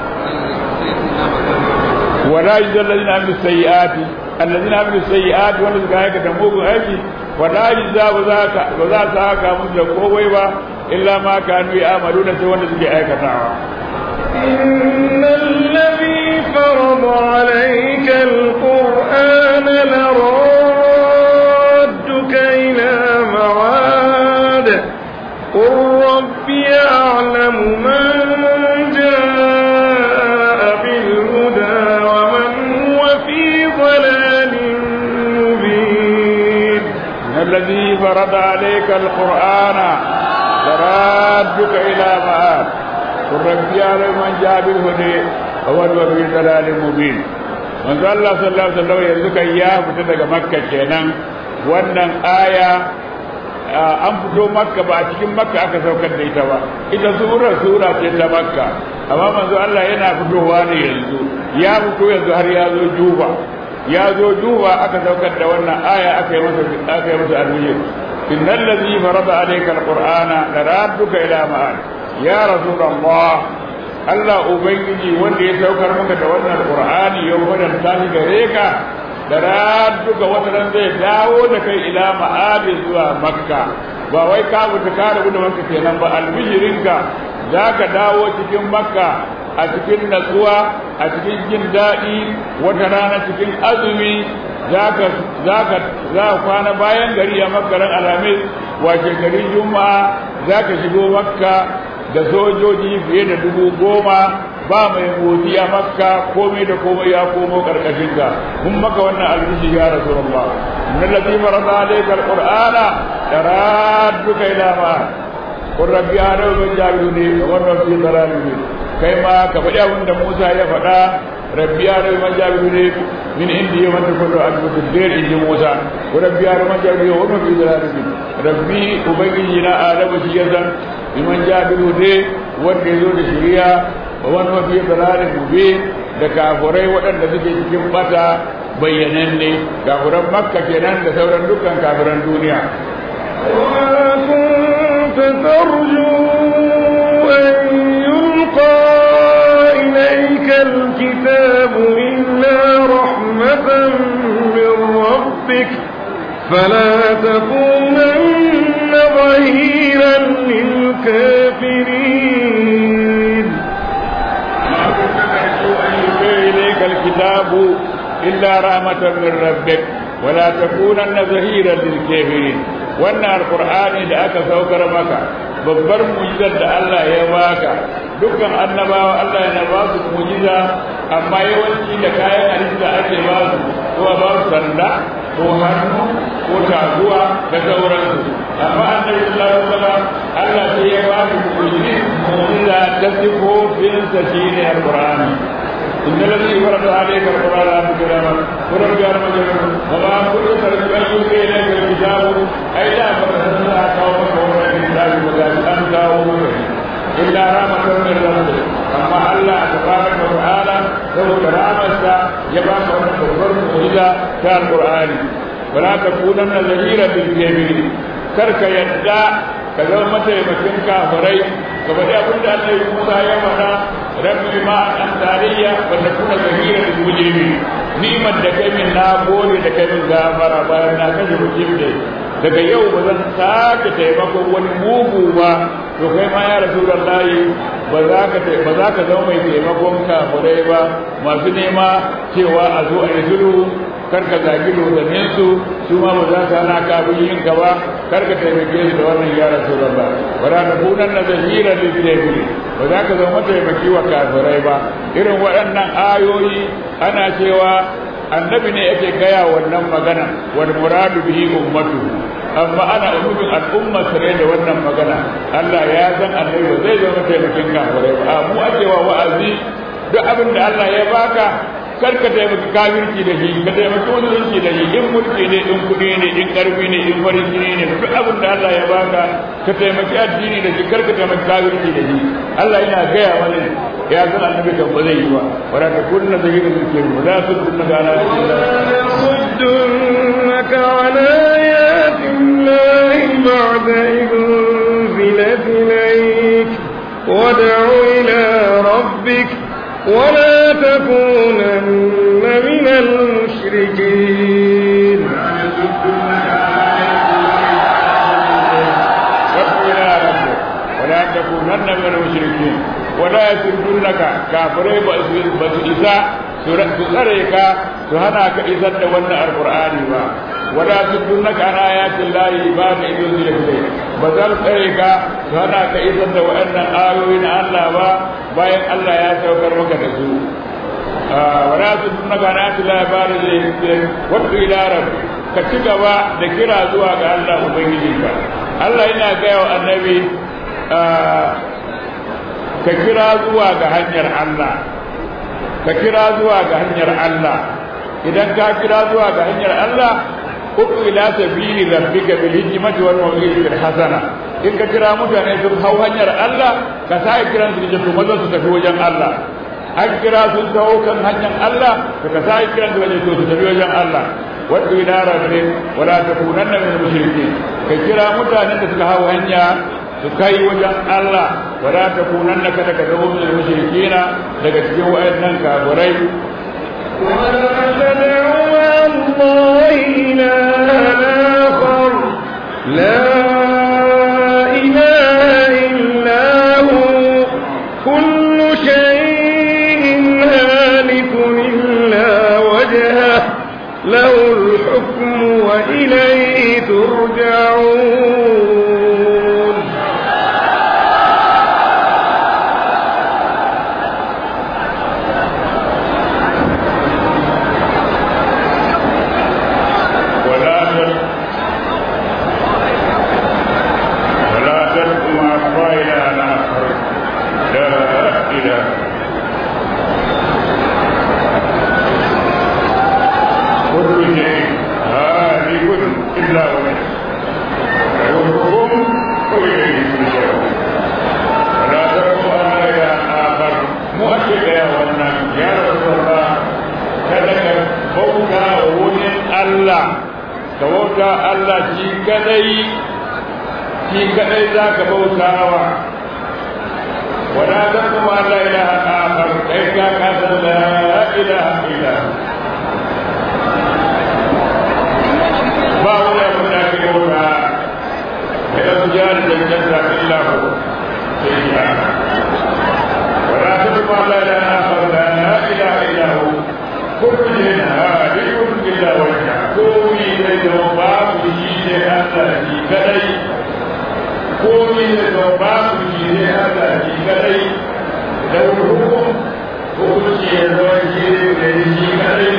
ولا يجزى الذين عملوا السيئات الذين عملوا السيئات wanda suka aikata mugun aiki wala yujza ba za ka ba za ta haka musu da kowai ba illa ma kanu ya'maluna sai wanda suke aikatawa إن الذي فرض عليك القرآن لرادك إلى معاد قل ربي أعلم من جاء بالهدى ومن هو في ضلال مبين إن الذي فرض عليك القرآن لرادك إلى معاد قل ربي يعلم من جاء بالهدى ومن هو في ضلال مبين manzo Allah sallallahu alaihi wasallam yanzu kan ya fita daga Makka kenan wannan aya an fito Makka ba a cikin Makka aka saukar da ita ba ita sura sura ce ta Makka amma manzo Allah yana fitowa ne yanzu ya fito yanzu har ya zo Juba ya zo Juba aka saukar da wannan aya aka yi masa aka yi masa alheri innal ladhi farada alayka alqur'ana laradduka ila ma'ad ya rasulullah Allah Ubangiji wanda ya saukar maka da wannan Qur'ani ya wadanta shi gare ka da radduka wata ran zai dawo da kai ila ma'adi zuwa Makka ba wai ka mutu ka rabu da Makka kenan ba albishirinka zaka dawo cikin Makka a cikin natsuwa a cikin jin daɗi wata rana cikin azumi zaka zaka za kwana bayan gari a Makka ran Alhamis wace gari Juma'a zaka shigo Makka da sojoji fiye da dubu goma ba mai motsi a makka komai da komai ya komo karkashin ka kun maka wannan albishi ya rasulullah inna allazi farada alayka alqur'ana taradduka ila ma qur rabbi ana wa jabiruni wa rabbi dalaluni kai ma ka faɗi abin da Musa ya faɗa rabbi ana wa jabiruni min indi wa ta kullu adbutu dir inji Musa wa rabbi ana wa jabiruni wa rabbi dalaluni rabbi ubangiji na adamu shi ya san liman jabiru ne wanda ya zo da shiriya wa wani mafi dalalin mube da kafurai waɗanda suke cikin bata bayyananne kafuran makka kenan da sauran dukkan kafuran duniya وما كنت ترجو أن يلقى إليك الكتاب إلا رحمة من ربك فلا تكونن ظهيرا للكافرين ما كنت ترجو أن يلقى إليك الكتاب إلا رحمة من ربك ولا تكونن ظهيرا للكافرين wannan alkur'ani da aka saukar maka babbar mujizar da Allah ya baka dukkan annabawa Allah yana ba su mujiza amma yawanci da kayan halitta ake ba su ko ba su sanda ko hannu ko taguwa da sauransu amma annabi sallallahu alaihi wasallam Allah sai ya ba su mujiza ta sifofinsa shine alkur'ani إن الذي فرض عليك القرآن لا تكرم ورب يا رب وما كنت ترجو أن يلقي إليك الكتاب أي لا فتحنا قومك ومن الكتاب وقال أنت ومن إلا رحمة من ربك أما الله تبارك وتعالى له كرامة يبقى أن تكون إلى كان القرآن ولا تكونن ظهيرا للكافرين كرك يدعى ka zama mataimakin kafirai ka faɗi abin da Allah ya Musa ya faɗa rabbi ma an tarayya wa takuna zahira lil mujrimin ni'mat da kai min na gode da kai min gafara bayan na kashe mujrim daga yau ba zan sake taimakon wani mugu ba to kai ma ya rasulullahi ba za ka ba za ka zama mai taimakon kafirai ba masu nema cewa a zo a yi sulhu kar ka zagi dodannin su su ma ba za ka hana ka abin yin ka ba kar ka taimake su da wannan ya rasulullah wala ta kunan na zahira lil kafirin ba za ka zama taimaki wa kafirai ba irin waɗannan ayoyi ana cewa annabi ne yake gaya wannan magana wal muradu bihi ummatuhu amma ana umumin al'umma sare da wannan magana Allah ya san annabi ba zai zama taimakin kafirai ba mu ake wa wa'azi duk abin da Allah ya baka kar ka taimaki kafirci da shi ka taimaki musulunci da shi in mulki ne in kuɗi ne in ƙarfi ne in farin jini ne duk abin da Allah ya baka ka taimaki addini da shi kar ka taimaki kafirci da shi Allah yana gaya mana ya san annabi kan ba zai yi ba wala ta kunna zahirin zulkin ba za su kunna ga ala يصدنك عن آيات الله بعد إذ أنزلت إليك وادع إلى ربك ولا تكونن من المشركين ولا تكونن من المشركين ولا يسدنك كافرين بس إذا سرعك سهناك إذا تولى القرآن با ولا تسدنك عن آيات الله بعد إذ أنزل إليك بذل سرعك سهناك إذا تولى آيوين الله با bayan Allah ya saukar maka da su wala su tunna ga na ta labari da wato ila rabbi ka ci gaba da kira zuwa ga Allah ubangiji ka Allah yana gaya wa annabi ka kira zuwa ga hanyar Allah ka kira zuwa ga hanyar Allah idan ka kira zuwa ga hanyar Allah uku ila sabili rabbika bil hikmati wal mawidati hasana in ka kira mutane sun hau hanyar Allah ka sai kiran su da maza su tafi wajen Allah an kira sun taho kan hanyar Allah ka ka sai kiran su wajen su tafi wajen Allah wadda ila rabbik wala takunanna min mushrikin ka kira mutanen da suka hau hanya su kai wajen Allah wala takunanna kada ka zama min mushrikina daga cikin wayannan kafirai ولا تدعوا مع الله إلها آخر لا إله إلا هو كل شيء هالك إلا وجهه له الحكم وإليه ترجعون ولا تل ولا تلقوا مع الله إلها آخر لا إله كل شيء هالك إلا وجهه له الحكم وإليه ترجعون ولا تلقوا مع الله إلها آخر مؤكد يا ولنا يا رسول الله kada ka bauta wurin Allah ka bauta Allah shi kadai shi kadai za ka bauta wa wala ta kuma la ilaha akhar kai ka ka san la ilaha illa ba wani abu da ke bauta da ya zuja da jannata illa hu sai ya wala ta kuma la ilaha akhar la ilaha illa hu كل هادئ إلا وجهه قومي لدوباب جيد هذا في كلي قومي لدوباب جيد هذا في كلي لو الحكم حكم شيء وجيد في كلي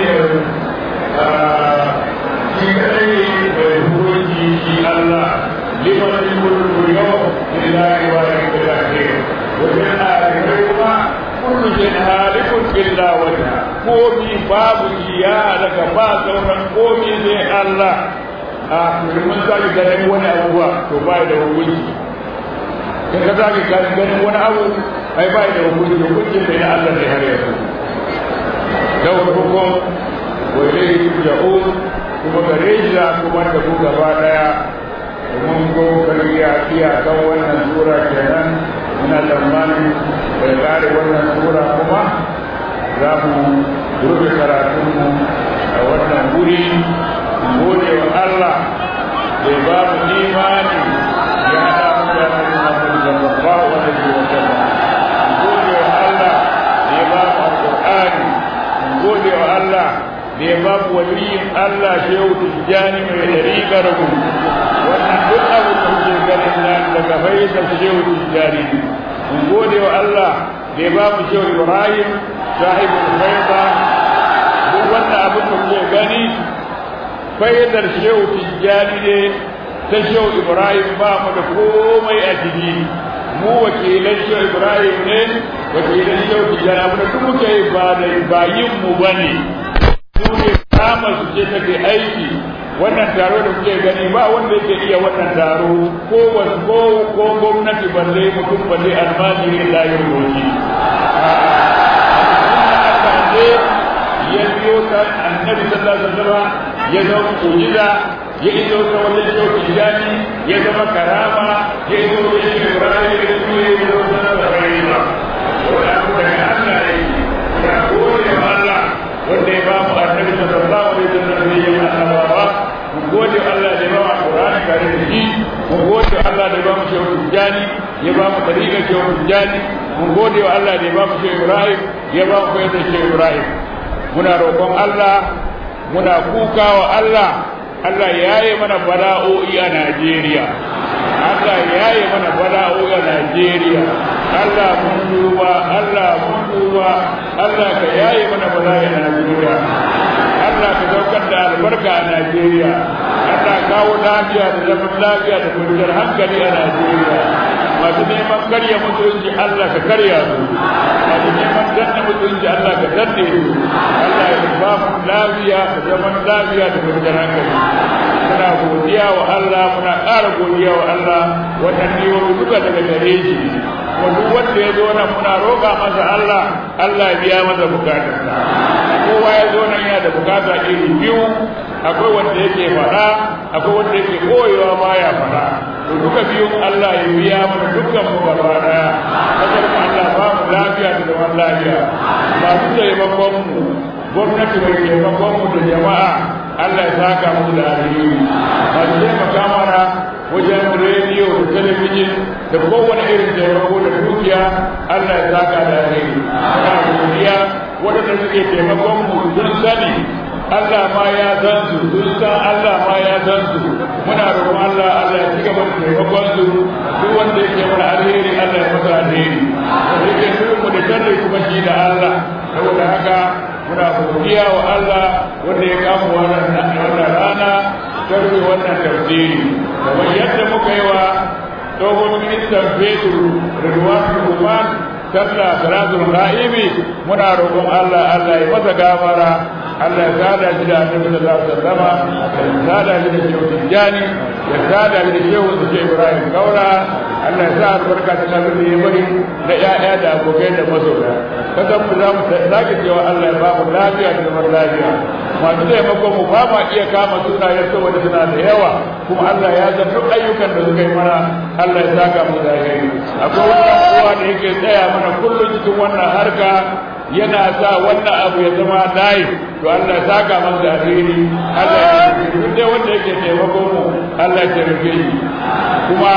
في كلي ويقول شيء الله لمن الملك اليوم لله واحد الأخير وفي الآخرة كل شيء هالك illa wajha komi babu iya daga ba sauran komi sai Allah a mun sake ganin wani abuwa to ba da hukunci in ka sake ganin wani abu ai ba da hukunci hukuncin da na Allah ne har yanzu lahu hukum wa ilayhi turja'un kuma gare shi za kuma da ku gaba daya mun go kariya iyakan wannan sura kenan muna tsammanin da kare wannan sura kuma za mu rufe karatunmu a wannan wuri gode wa Allah da ba mu imani ya haɗa mu da Muhammadu sallallahu alaihi wa sallam gode wa Allah da ya ba mu alqur'ani gode wa Allah da ya ba mu waliyin Allah shehu tijjani mai dariƙar mu wannan duk abu da kuke ganin nan daga fayyar shehu tijjani mun gode wa Allah da ya ba mu shehu Ibrahim sahibul faida duk wannan abin da kuke gani faidar shehu tijjani ne ta shehu Ibrahim ba mu da komai a ciki mu wakilan shehu Ibrahim ne wakilan shehu tijjani abin da duk muke ba da bayin mu bane su ne kama su ce take aiki wannan taro da kuke gani ba wanda yake iya wannan taro ko ko ko gwamnati balle mutum balle almajiri da yin roki ya biyo ta annabi sallallahu alaihi wasallam ya zama mu'jiza ya iso ta wajen shauki jani ya zama karama ya iso ta shi ibrahim ya iso ya iso ta da rayuwa wanda abu da Allah ne ya gode wa Allah wanda ya ba mu annabi sallallahu alaihi wasallam ne ya annabawa mu gode Allah da ya ba mu Qur'ani kare da shi mu gode Allah da ya ba mu shehu jani ya ba mu tariqa shehu jani mu gode wa Allah da ya ba mu shehu Ibrahim ya ba mu fayyada shehu Ibrahim muna roƙon Allah muna kuka wa Allah Allah ya yi mana bala'o'i a Najeriya Allah ya yi mana bala'o'i a Najeriya Allah mun duba Allah mun duba Allah ka yaye mana bala'i a Najeriya Allah ka saukar da albarka a Najeriya Allah kawo lafiya da zaman lafiya da kwanciyar hankali a Najeriya masu neman karya mutunci Allah ka karya su masu neman danna mutunci Allah ka danne su Allah ya ba mu lafiya da zaman lafiya da kwanciyar hankali muna godiya wa Allah muna ƙara godiya wa Allah wannan ne wani duka daga gare shi kuma duk wanda ya zo nan muna roƙa masa Allah Allah ya biya masa bukatarsa kowa ya zo nan yana da bukata iri biyu akwai wanda yake faɗa akwai wanda yake koyewa baya faɗa to duka biyun Allah ya biya mana dukkan mu gaba daya kasar mu Allah ba mu lafiya da zaman lafiya masu taimakon mu gwamnati mai taimakon mu da jama'a Allah ya saka mu da alheri masu taimaka mana wajen rediyo da talabijin da kowane irin taimako da dukiya Allah ya saka da alheri muna godiya waɗanda suke taimakon mu sun sani Allah ma ya san su sun san Allah ma ya san su muna roƙon Allah Allah ya ci gaba da taimakon su duk wanda yake mana alheri Allah ya masa alheri wanda yake nufin mu da sharri kuma shi da Allah saboda haka muna godiya wa Allah wanda ya kama wannan wannan rana tarbi wannan tafsiri kamar yadda muka yi wa tsohon ministan fetur Ridwan Ruman sallah salatul ra'ibi muna roƙon Allah Allah ya masa gafara Allah ya sada shi da Annabi sallallahu alaihi wasallam ya sada shi da Shehu Tijjani ya sada shi da Shehu Shehu Ibrahim Kaura Allah ya sa albarka ta abin da ya bari da ƴaƴa da abokai da masoya kasan mu za mu sake cewa Allah ya ba mu lafiya da zaman lafiya masu taimakon mu ba ma iya kama sunayen saboda suna da yawa kuma Allah ya san duk ayyukan da suka yi mana Allah ya saka mu da alheri akwai wannan kowa da yake tsaya mana kullum cikin wannan harka yana sa wannan abu ya zama layi to Allah ya saka masa da alheri Allah ya duk dai wanda yake taimakon mu Allah ya rufe shi kuma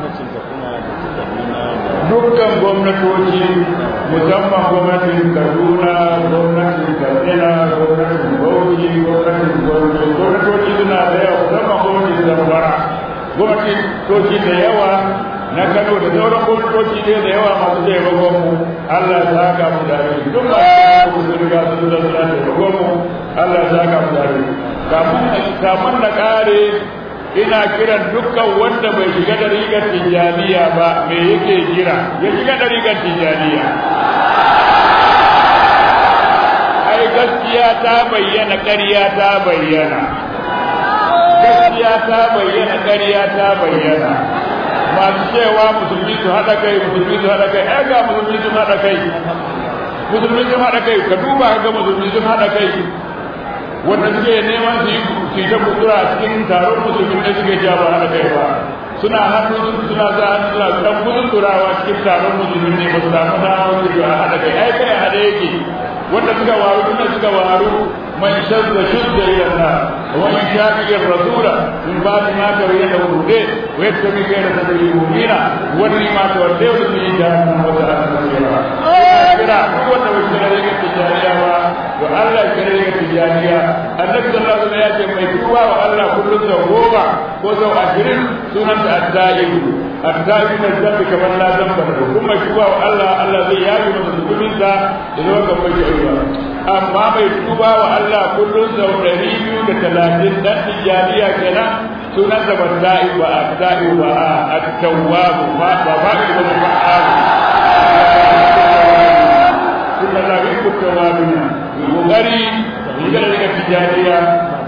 dukkan gwamnatoci musamman gwamnatin kaduna gwamnatin katsina gwamnatin bauchi gwamnatin gwamnati gwamnatoci suna da yawa musamman gwamnatin zamfara gwamnatoci da yawa na kano da sauran gwamnatoci ne da yawa masu taimakon mu allah ya saka mu da rai duk masu su riga su da suna taimakon mu allah ya saka mu da rai kamun na kare ina kiran dukkan wanda bai shiga da rigar tijjaniya ba me yake jira ya shiga da rigar tijjaniya ta bayyana ƙarya ta bayyana gaskiya ta bayyana ƙarya ta bayyana masu cewa musulmi su haɗa kai musulmi su haɗa kai ai ga musulmi sun haɗa kai musulmi sun haɗa kai ka duba ka ga musulmi sun haɗa kai wanda suke neman su yi su ta kutura a cikin taron musulmi ne suke ja ba haɗa kai ba suna hannu suna za hannu suna dan gudun turawa cikin taron musulmi ne ba su samu damar su a haɗa kai ai kai haɗe yake wanda suka waru tunda suka waru man shadda shudda ila Allah wa man shaqiqa rasula min ba'd ma tabayyana hude wa yattabi ghayra sabili mu'mina wani ma tawadda wa fi jahannam wa sa'at masira kira duk wanda bai kira daga tijaniya ba to Allah kira daga tijaniya annabi sallallahu alaihi wasallam ya ce mai tuba wa Allah kullun sau goma ko sau ashirin sunan da addaibu addaibu na zambi kamar la zamba da kuma tuba wa Allah Allah zai yafi masa zunubinsa da zama kan bai ba amma mai tuba wa Allah kullun sau ɗari biyu da talatin dan tijaniya kenan sunan da bandai wa addai wa at-tawwab ba ba ba ba ba inna la yuhibbu at-tawwabin kokari riga daga tijaniya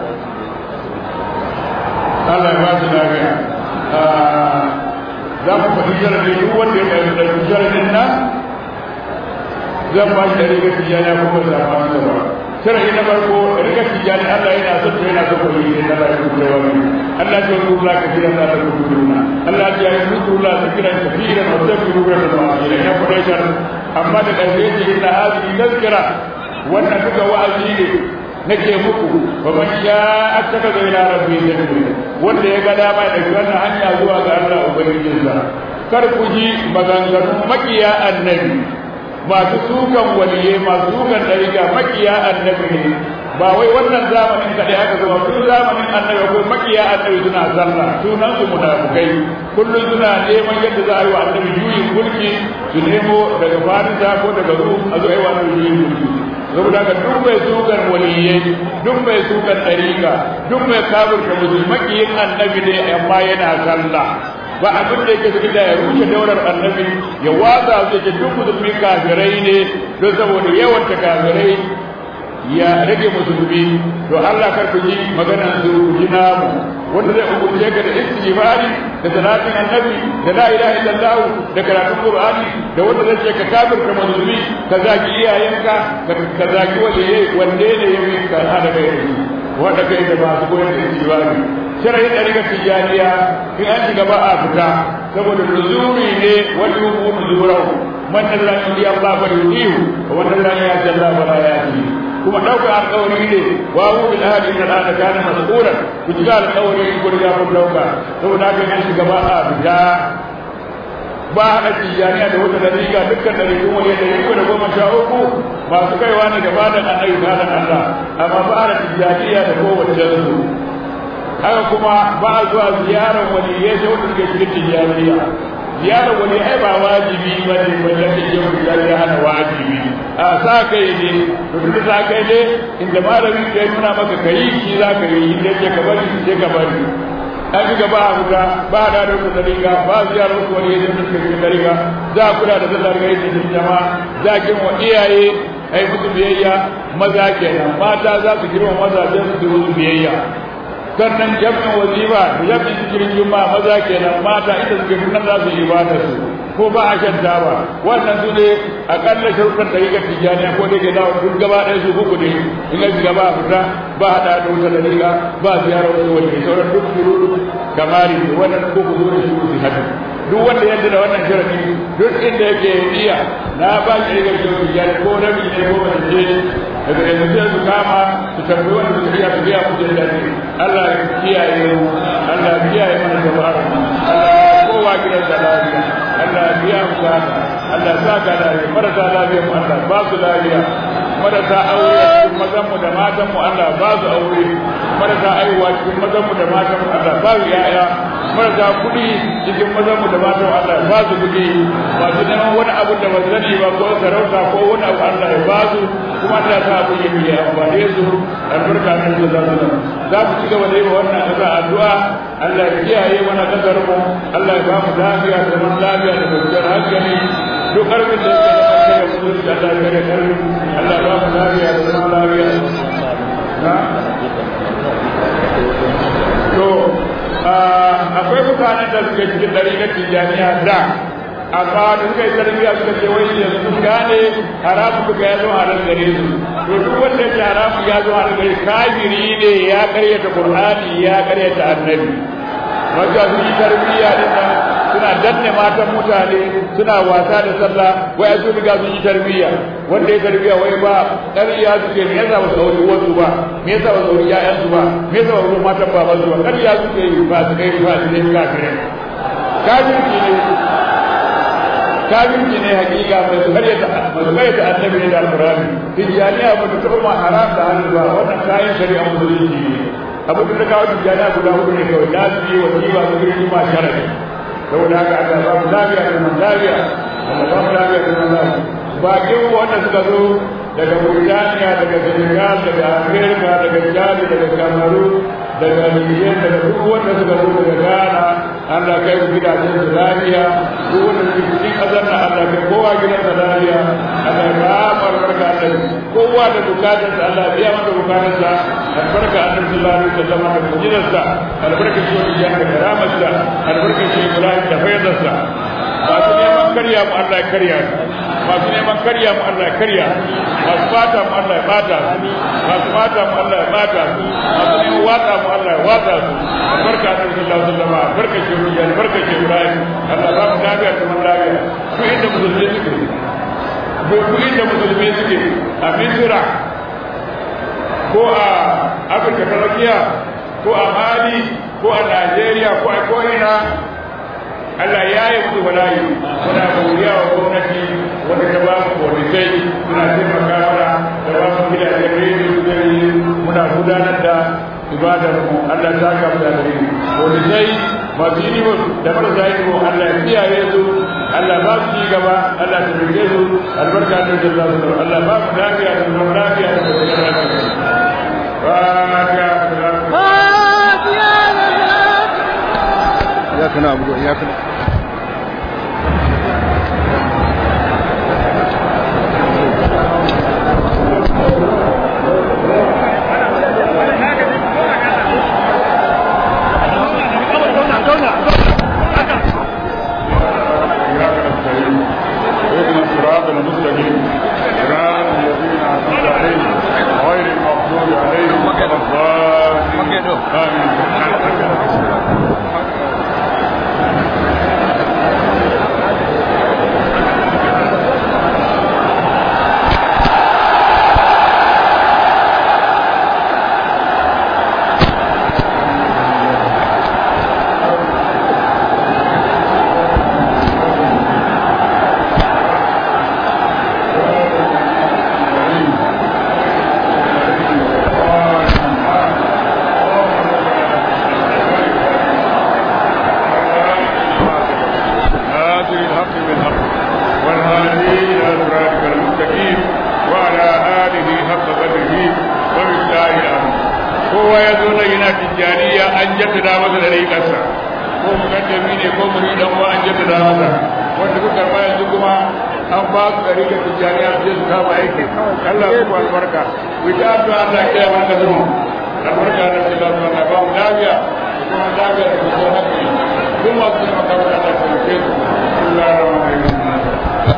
Allah ya ba su lafiya za ku faɗi sharadin duk wanda ya ɗauki sharadin nan zan ba shi da riga tijaniya kuma da ba su ba sharadi na farko riga tijani Allah yana son ta yana son ku yi da Allah ya kuka wa min Allah ya yi kula ka jira da ku kuduna Allah ya yi kula ka jira ka jira da ku kuduna da ma'ana ya fara shar amma da ƙarshe ce inna hadhihi tazkira wannan duka wa'azi ne nake muku ba man sha attaka ga ila rabbi sabila wanda ya ga dama da wannan hanya zuwa ga Allah ubangijinsa kar ku ji maganganun makiya annabi masu sukan waliye masu sukan dariga makiya annabi ne ba wai wannan zamanin kadai aka zama tun zamanin annabi akwai makiya annabi suna sallah sunan su munafukai kullum suna neman yadda za a yi wa annabi juyin mulki su nemo daga farisa ko daga rum a zo a yi wa annabi juyin mulki saboda haka duk mai sukan waliyai duk mai sukan dariga duk mai kafirta musulmi makiyin annabi ne amma yana sallah ba abin da yake suke da ya rushe daular annabi ya watsa su yake duk musulmi kafirai ne don saboda yawan ta kafirai ya rage musulmi to Allah kar ku ji maganar su ji namu wanda zai umurce ka da istighfari da salatin annabi da la ilaha illallah da karatun qur'ani da wanda zai ce ka kafirta musulmi ka zaki iyayenka ka zaki waliyai wanne ne ya fi ka hada kai da shi wanda kai da masu koyar da istighfari shirin ɗariƙar tijjaniya in an shiga ba a fita saboda nuzuri ne wani yubu nuzurau man Allah ya yi Allah fa yudihu wa man Allah ya jalla fa la yati kuma dauka alƙawari ne wa hu bil ahli inna al kana mas'ulan ku ji alƙawari ku riga kun dauka saboda haka in shiga ba a fita ba haɗa tijjaniya da wata dariƙa dukkan dariƙun wani da yanku da goma sha uku masu kaiwa ne gaba da annabi da Allah amma ba haɗa tijjaniya da kowace su haka kuma ba a zuwa ziyarar waliyai sai wanda suke cikin tijjaniya ziyarar wani ai ba wajibi ba ne wanda ke yin tijjaniya hana wajibi a sa kai ne to duk sa kai ne inda malamin ka nuna maka kai shi za ka yi inda ke ka bari sai ka bari an ga ba a huta ba da da wata dariga ba ziyarar wasu wani yadda suke cikin dariga za a kula da sallar gari da jama'a za a girma iyaye ai musu biyayya maza kenan mata za su girma mazajen su musu biyayya sannan jami'in wazifa da jami'in cikin juma'a maza kenan mata ita suke nan za su yi ibada su ko ba a shan taba wannan su ne akalla sharuɗan da yake tijjani ko da ke da duk gaba ɗaya su uku ne in ga shiga ba fita ba hada da wuta dalila ba ziyara wani wani sauran duk shuru kamari wannan ko ku zo da shuru su hadu duk wanda yadda da wannan sharadi duk inda yake iya na ba shi rigar shi tijjani ko rabi ne ko ba ce daga yanzu sai su kama su tambayi wanda su iya su biya musu da dadi Allah ya kiyaye mu Allah ya kiyaye mana jama'ar Allah kowa gidan da lafiya Allah ya biya mu sana Allah sa ka lafiya marasa lafiya mu Allah ba su lafiya marasa aure cikin mazan mu da matan mu Allah ba su aure marasa aiwa cikin mazan mu da matan mu Allah ba su yaya marasa kuɗi cikin mazan mu da matan mu Allah ba su kuɗi masu neman wani abu da ba sani ba ko sarauta ko wani abu Allah ya ba su kuma Allah ta abu ya biya amfane su albarka nan da za su za mu ci gaba da yi wa wannan ƙasa addu'a Allah ya kiyaye mana ƙasar mu Allah ya ba mu lafiya da zaman lafiya da kwanciyar hankali duk ƙarfin da yake da ƙarfi da mutunci Allah ya kare ƙarfi Allah ya ba mu lafiya da zaman lafiya tijaniya da amma da suka yi tarbiyya suka ce wai yanzu sun gane haramu duka ya zama halal gare su to duk wanda ya haramu ya zama halal gare kafiri ne ya karyata qur'ani ya karyata annabi wanda su yi tarbiyya din nan suna danne matan mutane suna wasa da sallah wai su riga sun yi tarbiyya wanda ya tarbiyya wai ba ƙarya suke me yasa ba su sauri wasu ba me yasa ba su sauri ƴaƴansu ba me yasa ba su matan babansu ba ƙarya suke yi ba su kai ba su ne kafirai kafirci ne kafirci ne hakika mai su karyata mai su karyata annabi ne da alqur'ani tijaniya ba ta taɓa ma haram da hannu ba wannan kayan shari'a musulunci ne abu da kawo tijaniya guda hudu ne kawai lafiya wa jiba su girki ma sharadi saboda haka aka ba mu lafiya da man lafiya Allah ba mu lafiya da man lafiya bakin wanda suka zo daga Burtaniya daga Senegal daga Amerika daga Chad daga Cameroon daga Niger daga duk wanda suka zo daga Ghana Allah kai su gidajen su lafiya duk wanda suke cikin ƙasar na Allah kai kowa gidan sa lafiya Allah ya ba mu albarka Allah kowa da bukatar sa Allah biya masa bukatar sa albarka annabi sallallahu alaihi wasallam da mujinar sa albarka shi wani da karamar sa albarka shi Ibrahim da fayyadar sa masu neman karya mu Allah ya karya masu neman karya mu Allah ya karya masu bata mu Allah ya bata masu bata mu Allah ya bata masu neman wata mu Allah ya wata su barka da sallallahu alaihi wasallam barka shi ruya barka shi Ibrahim Allah ba mu lafiya da mun lafiya ku inda musulmi suke ku inda musulmi suke a Misra ko a Afirka ta Tsakiya ko a Mali ko a Najeriya ko a ko'ina Allah ya yi musu bala'i muna godiya wa gwamnati wanda ta ba mu polisai suna taimaka mana da ba mu gidajen rediyo da muna gudanar da ibadar mu Allah ta ka da dare polisai masu ilimin da marasa ilimin Allah ya kiyaye su Allah ba su ci gaba Allah ta rike su albarka da jalla su Allah ba mu lafiya da zaman lafiya da zaman lafiya إياك نعبد وإياك نستعين اهدنا الصراط المستقيم صراط الذين انعمت عليهم غير المغضوب عليهم ولا الضالين امين ناصر الحق بالحق والهادي الى صراطك المستقيم وعلى اله حق قدره وبالله الامر kowa ya zo na yana tijjaniya an jaddada masa da rai kasa ko mukaddami ne ko muridan wa an jaddada masa wanda kuka karba yanzu kuma an ba su da rika tijjaniya su je su kama aiki Allah ya ku albarka ku ta addu'a Allah ya kiyaye mana zuwa albarka da Allah Allah ba mu lafiya kuma lafiya da kuma hakki duk masu taimaka mana Allah ya taimake su Allah ya rahama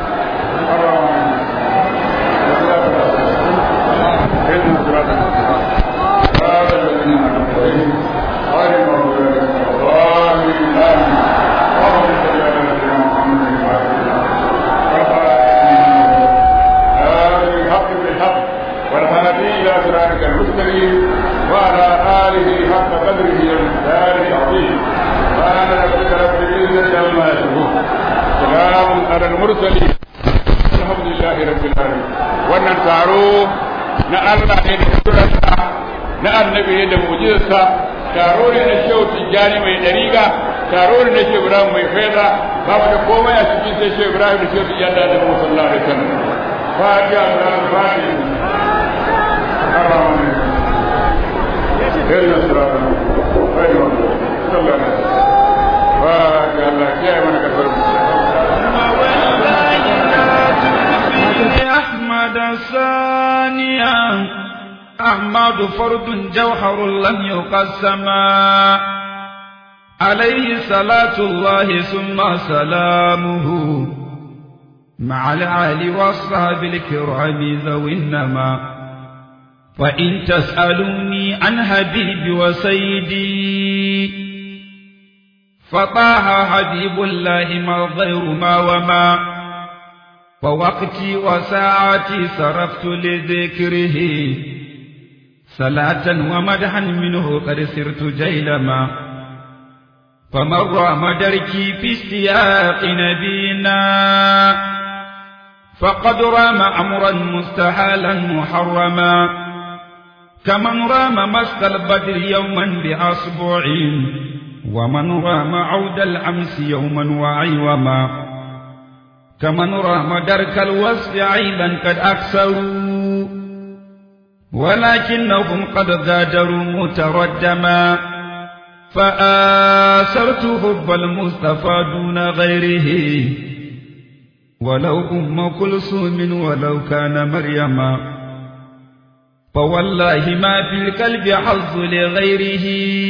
والهادي الى صراطك المستقيم وعلى اله حق قدره والمقدار العظيم سبحان ربك رب العزه عما يصفون سلام على المرسلين الحمد لله رب العالمين wannan taro na Allah ne da kudurarsa na annabi ne da mujizarsa taro ne na shehu tijjani mai dariga taro ne na shehu ibrahim mai faida ba mu da komai a cikin sai shehu ibrahim da shehu tijjani da annabi sallallahu alaihi wasallam fatiha da fatiha الرحمن اهدنا الصراط المستقيم غير المغضوب صلى الله عليه وسلم فاتح الله كيف من كفر أحمد الثانية أحمد فرد جوهر لم يقسما عليه صلاة الله ثم سلامه مع العال والصحاب الكرام ذوي النما فإن تسألوني عن حبيبي وسيدي فطاها حبيب الله ما غير ما وما ووقتي وساعتي صرفت لذكره صلاة ومدحا منه قد سرت جيلما فمر مدركي في استياق نبينا فقد رام أمرا مستحالا محرما كمن رام مسك البدر يوما بأصبع ومن رام عود الأمس يوما وعيوما كمن رام درك الوصف عيبا قد أكثروا ولكنهم قد غادروا متردما فآثرت حب المصطفى دون غيره ولو أم كلثوم ولو كان مريما فوالله ما في القلب حظ لغيره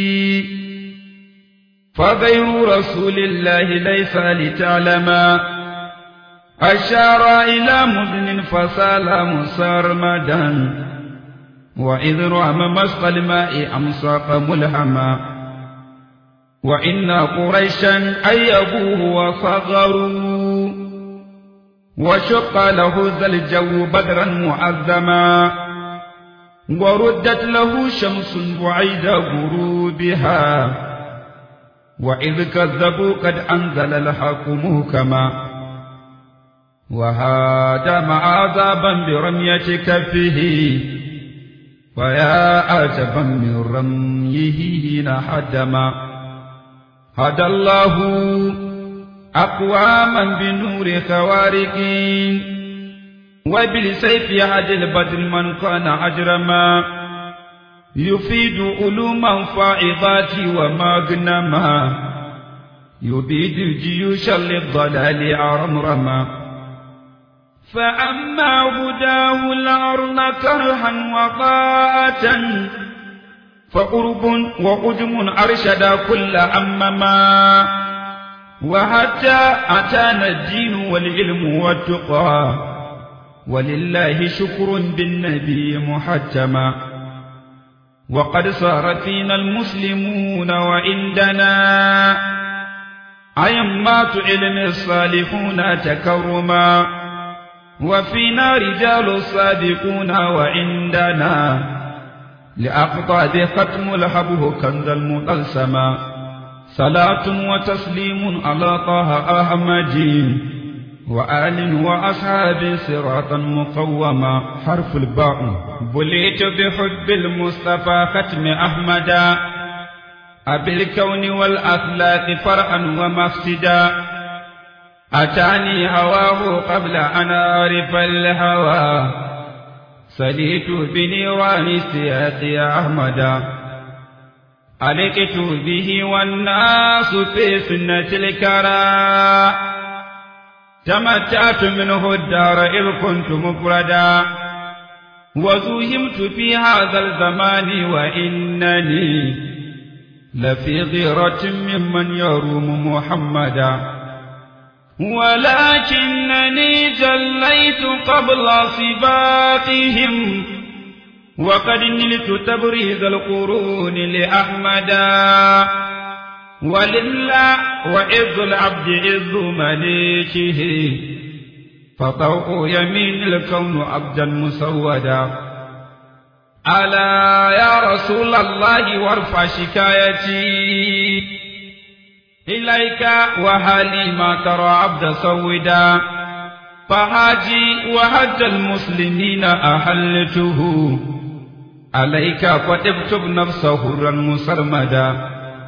فغير رسول الله ليس لتعلما أشار إلى مدن فسال مسرمدا وإذ رام مسق الماء أمساق ملهما وإن قريشا أيبوه وصغروا وشق له ذا الجو بدرا معظما وردت له شمس بعيد غروبها وإذ كذبوا قد أنزل الحق محكما وهادم عذابا برمية كفه فيا عجبا من رميه هنا حدما هدى الله أقواما بنور خوارق وبالسيف يهد البدر من كان أجرما يفيد علوما فائضات ومغنما يبيد جيوش للضلال عرمرما فأما هداه الأرض كرها وطاعة فقرب وأجم أرشد كل أمما وحتى أتانا الدين والعلم والتقى ولله شكر بالنبي محجما وقد صار فينا المسلمون وعندنا أئمات علم الصالحون تكرما وفينا رجال الصادقون وعندنا لأقطاب ختم الحبه كنز المطلسما صلاة وتسليم على طه أحمد وآل وأصحاب صراطا مقوما حرف الباء بليت بحب المصطفى ختم أحمدا أبي الكون والأخلاق فرحا ومفسدا أتاني هواه قبل أن أعرف الهوى سليت بنيران السياق يا أحمدا ألقت به والناس في سنة الكرى تمتعت منه الدار إذ كنت مفردا وزوهمت في هذا الزمان وإنني لفي غيرة ممن يروم محمدا ولكنني جليت قبل سباقهم وقد نلت تبريز القرون لأحمدا ولله وإذ العبد إذ مليكه فطوء يمين الكون عبدا مسودا ألا يا رسول الله وارفع شكايتي إليك وهالي ما ترى عبد سودا فهاجي وهج المسلمين أحلته عليك فتبتب نفسه هرا مسرمدا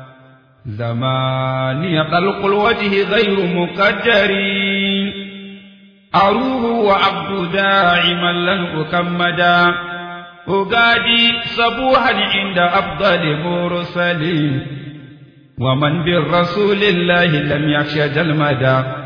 زماني طلق الوجه غير مقدر أروه وعبد داعما لن أكمدا أقادي صبوحا عند أفضل مرسلين ومن بالرسول الله لم يخشى المدى